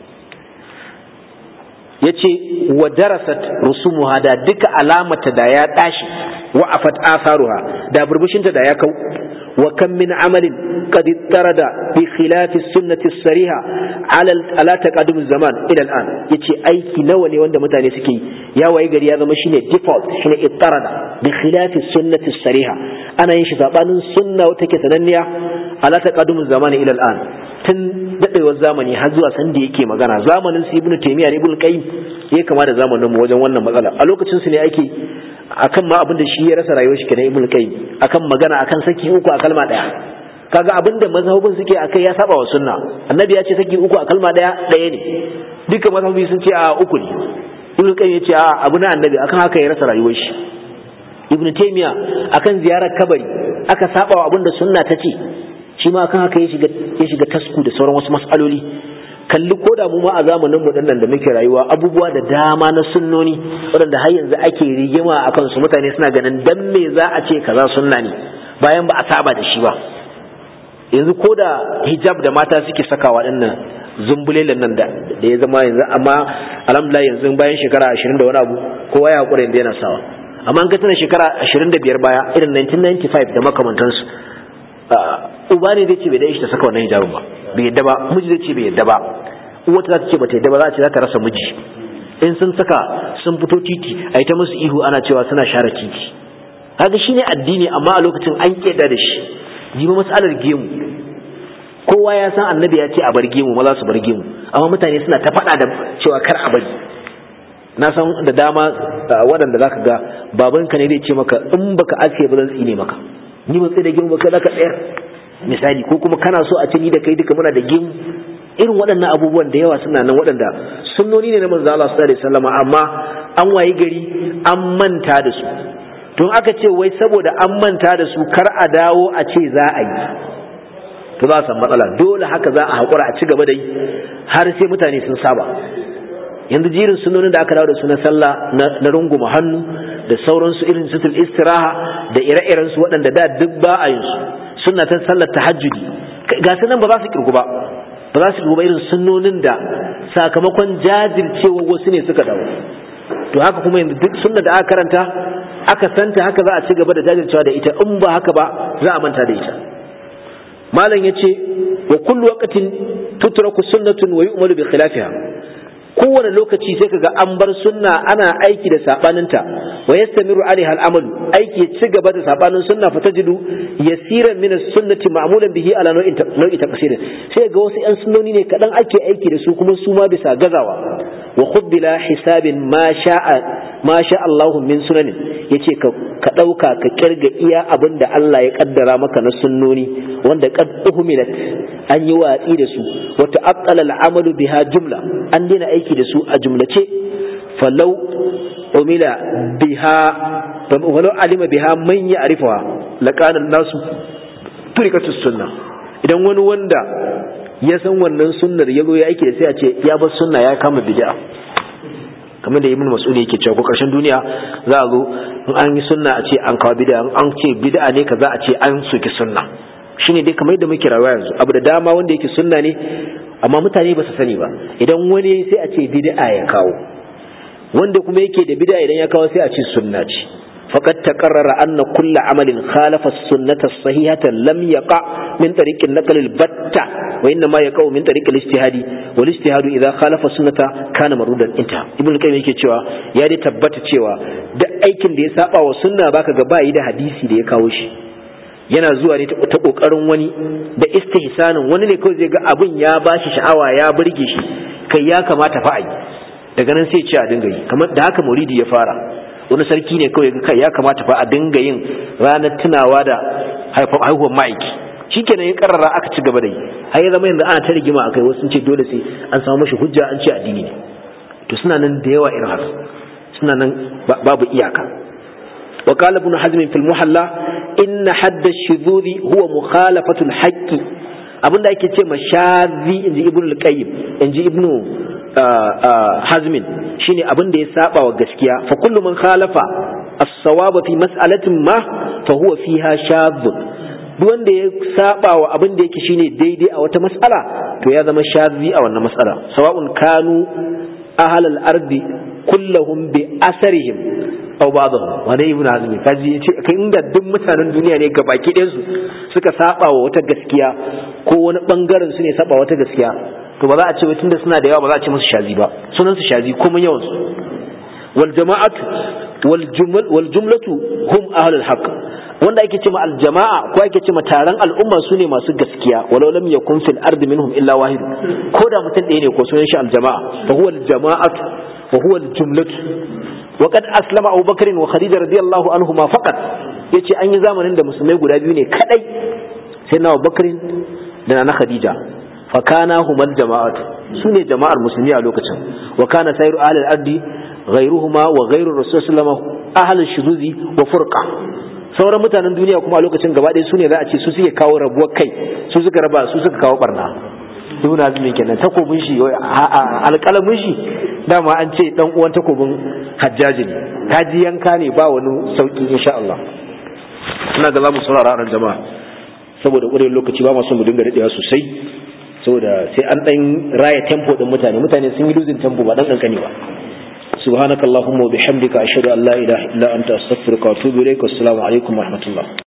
ya ce wa darasat rusumuha da duka alamata da ya tashi wa afat asaruha da burbushinta da ya kau wa kam min amalin qad tarada bi khilafi sunnati sariha ala ala taqaddum zaman ila al'an yace aiki nawa ne wanda mutane suke ya waye gari ya zama shine default shine ittarada bi khilafi sunnati sariha ana yin shi sabanin sunna wata ke sananniya ala taqaddum zaman ila al'an tun dadewar zamani har zuwa san da yake magana zamanin su ibnu taymiya ibnu qayyim ya kama da zamanin mu wajen wannan matsala a lokacin su ne ake akan ma abin da shi ya rasa rayuwar shi kenan ibnu qayyim akan magana akan saki uku a kalma daya kaga abin da mazhabin suke akai ya saba wa sunna annabi ya ce saki uku a kalma daya daya ne duka mazhabi sun ce a uku ne ibnu qayyim ya ce a abu na annabi akan haka ya rasa rayuwar shi ibnu taymiya akan ziyarar kabari aka saba wa abin da sunna ta ce shi ma kan haka ya shiga tasku da sauran wasu mas'aloli kalli ko da mu ma a zamanin mu da muke rayuwa abubuwa da dama na sunnoni waɗanda har yanzu ake rigima a kansu mutane suna ganin dan me za a ce kaza sunna ne bayan ba a saba da shi ba yanzu ko da hijab da mata suke sakawa dinnan zumbulelen nan da ya zama yanzu amma alhamdulillah yanzu bayan shekara ashirin da wani abu kowa ya haƙura yanzu yana sawa amma an ka tana shekara ashirin da biyar baya irin 1995 da makamantansu uba ne zai ce bai da shi ta saka wannan hijabin ba bai yadda ba miji zai ce bai yadda ba uwa ta ce bata yadda ba za a ce za ta rasa miji in sun saka sun fito titi a yi ta musu ihu ana cewa suna share titi kaga shine addini amma a lokacin an keda da shi jibi matsalar gemu kowa ya san annabi ya ce a bar gemu maza su bar gemu amma mutane suna ta faɗa da cewa kar a bari na san da dama waɗanda zaka ga babanka ne zai ce maka in baka aske ba zan tsine maka ni ban tsaye da gemu ba kai zaka tsayar misali ko kuma kana so a ce ni da kai duka muna da gemu irin waɗannan abubuwan da yawa suna nan waɗanda sunnoni ne na manzo Allah sallallahu alaihi wasallam amma an wayi gari an manta da su tun aka ce wai saboda an manta da su kar a dawo a ce za a yi to za a samu matsala dole haka za a haƙura a ci gaba da yi har sai mutane sun saba yanzu jirin sunonin da aka dawo da su na sallah na runguma hannu da sauransu irin sutul istiraha da ire-iren su waɗanda da duk ba a yin su suna ta sallar tahajjudi ga su nan ba za su kirgu ba ba za su kirgu ba irin sunnonin da sakamakon jajircewa wasu ne suka dawo to haka kuma yanzu duk sunna da aka karanta aka santa haka za a ci gaba da jajircewa da ita in ba haka ba za a manta da ita malam yace wa kullu waqtin tutraku sunnatun wa yu'malu bi khilafiha kowane lokaci sai kaga an bar sunna ana aiki da sabaninta wa yastamiru alaiha al'amal aiki ci gaba da sabanin sunna fa tajidu yasiran min as-sunnati ma'mulan bihi ala nau'in nau'i taqsir sai ga wasu yan sunnoni ne kadan ake aiki da su kuma su ma bisa gazawa wa khubbila hisabin ma sha'a ma sha Allah min sunanin yace ka ka dauka ka kirga iya abinda Allah ya kaddara maka na sunnoni wanda qad uhmilat an yi watsi da su wa ta'aqqala al-amalu biha jumla an dina aiki da su a jumlace falau umila biha walau alima biha man ya arifawa laqanan nasu turikatu sunna idan wani wanda ya san wannan sunnar ya zo ya aiki da sai a ce ya bar sunna ya kama bid'a kamar da ibn mas'ud yake cewa ko karshen duniya za a zo in an yi sunna a ce an kawo bid'a an ce bid'a ne kaza a ce an soki sunna shine dai kamar yadda muke rayuwa yanzu abu da dama wanda yake sunna ne amma mutane ba su sani ba idan wani sai a ce bid'a ya kawo wanda kuma yake da bid'a idan ya kawo sai a ce sunna ce faqad taqarrara anna kull amalin khalafa as-sunnata as-sahihata lam yaqa min tariq an-naql al-batta wa inna ma yaqa min tariq al-ijtihadi wal ijtihadu idha khalafa sunnata kana marudan inta ibn qayyim yake cewa ya dai tabbata cewa duk aikin da ya saba wa sunna baka ga bayi da hadisi da ya kawo shi yana zuwa ne ta kokarin wani da istihsanin wani ne kawai zai ga abin ya bashi sha'awa ya burge shi kai ya kamata fa yi daga nan sai ce a dinga yi kamar da haka mauridi ya fara wani sarki ne kawai ga kai ya kamata fa a dinga yin ranar tunawa da haihuwar ma'aiki shikenan ya karara aka ci gaba da yi har ya zama yanzu ana ta rigima akai wasu sun ce dole sai an samu mashi hujja an ce addini ne to suna nan da yawa irin haka suna nan babu iyaka وقال ابن حزم في المحلى إن حد الشذوذ هو مخالفة الحق abin da ake ce ma shazi in ji ibn al-qayyim in ji ibn hazmin shine abin da ya saba wa gaskiya fa kullu man khalafa as-sawaba fi mas'alatin ma fa huwa fiha shadh duk wanda ya saba wa abin da yake shine daidai a wata mas'ala to ya zama shazi a wannan mas'ala sawa'un kanu ahlal ardi kullahum bi asarihim aw ba'dhum wani ibn hazmi kaji yace kai inda duk mutanen duniya ne gabaki ɗayan su suka saba wa wata gaskiya ko wani bangaren su ne saba wata gaskiya to ba za a ce wai tunda suna da yawa ba za a ce musu shazi ba sunan su shazi ko mun yawan su wal jama'atu wal jumal wal jumlatu hum ahlul haqq wanda ake ce ma al jama'a ko ake ce ma taron al'umma su ne masu gaskiya walau lam yakun fil ardi minhum illa wahid ko da mutum ɗaya ne ko sunan shi al jama'a fa huwa al jama'atu wa huwa al jumlatu وقد أسلم أبو بكر وخديجة رضي الله عنهما فقط yace an yi zamanin da musulmai guda biyu ne kadai sai na Bakr da na Khadija fa kana humal jama'atu sune jama'ar musulmi a lokacin wa kana sayru ahli al-ardi ghayruhuma wa ghayru rasul sallallahu ahli shuzuzi wa furqa sauran mutanen duniya kuma a lokacin gaba ɗaya sune za a ce su suke kawo rabuwar kai su suka raba su suka kawo barna ibn azmi kenan takobin shi alƙalamin shi dama an ce dan uwan takobin hajjaji ne kaji yanka ne ba wani sauki insha Allah ina ga zamu saurara ran jama'a saboda ƙurewar lokaci ba masu mu dinga daɗewa sosai saboda sai an ɗan raya tempo ɗin mutane mutane sun yi losing tempo ba ɗan ƙanƙani ba سبحانك اللهم وبحمدك أشهد أن لا إله إلا أنت أستغفرك وأتوب إليك والسلام عليكم ورحمة الله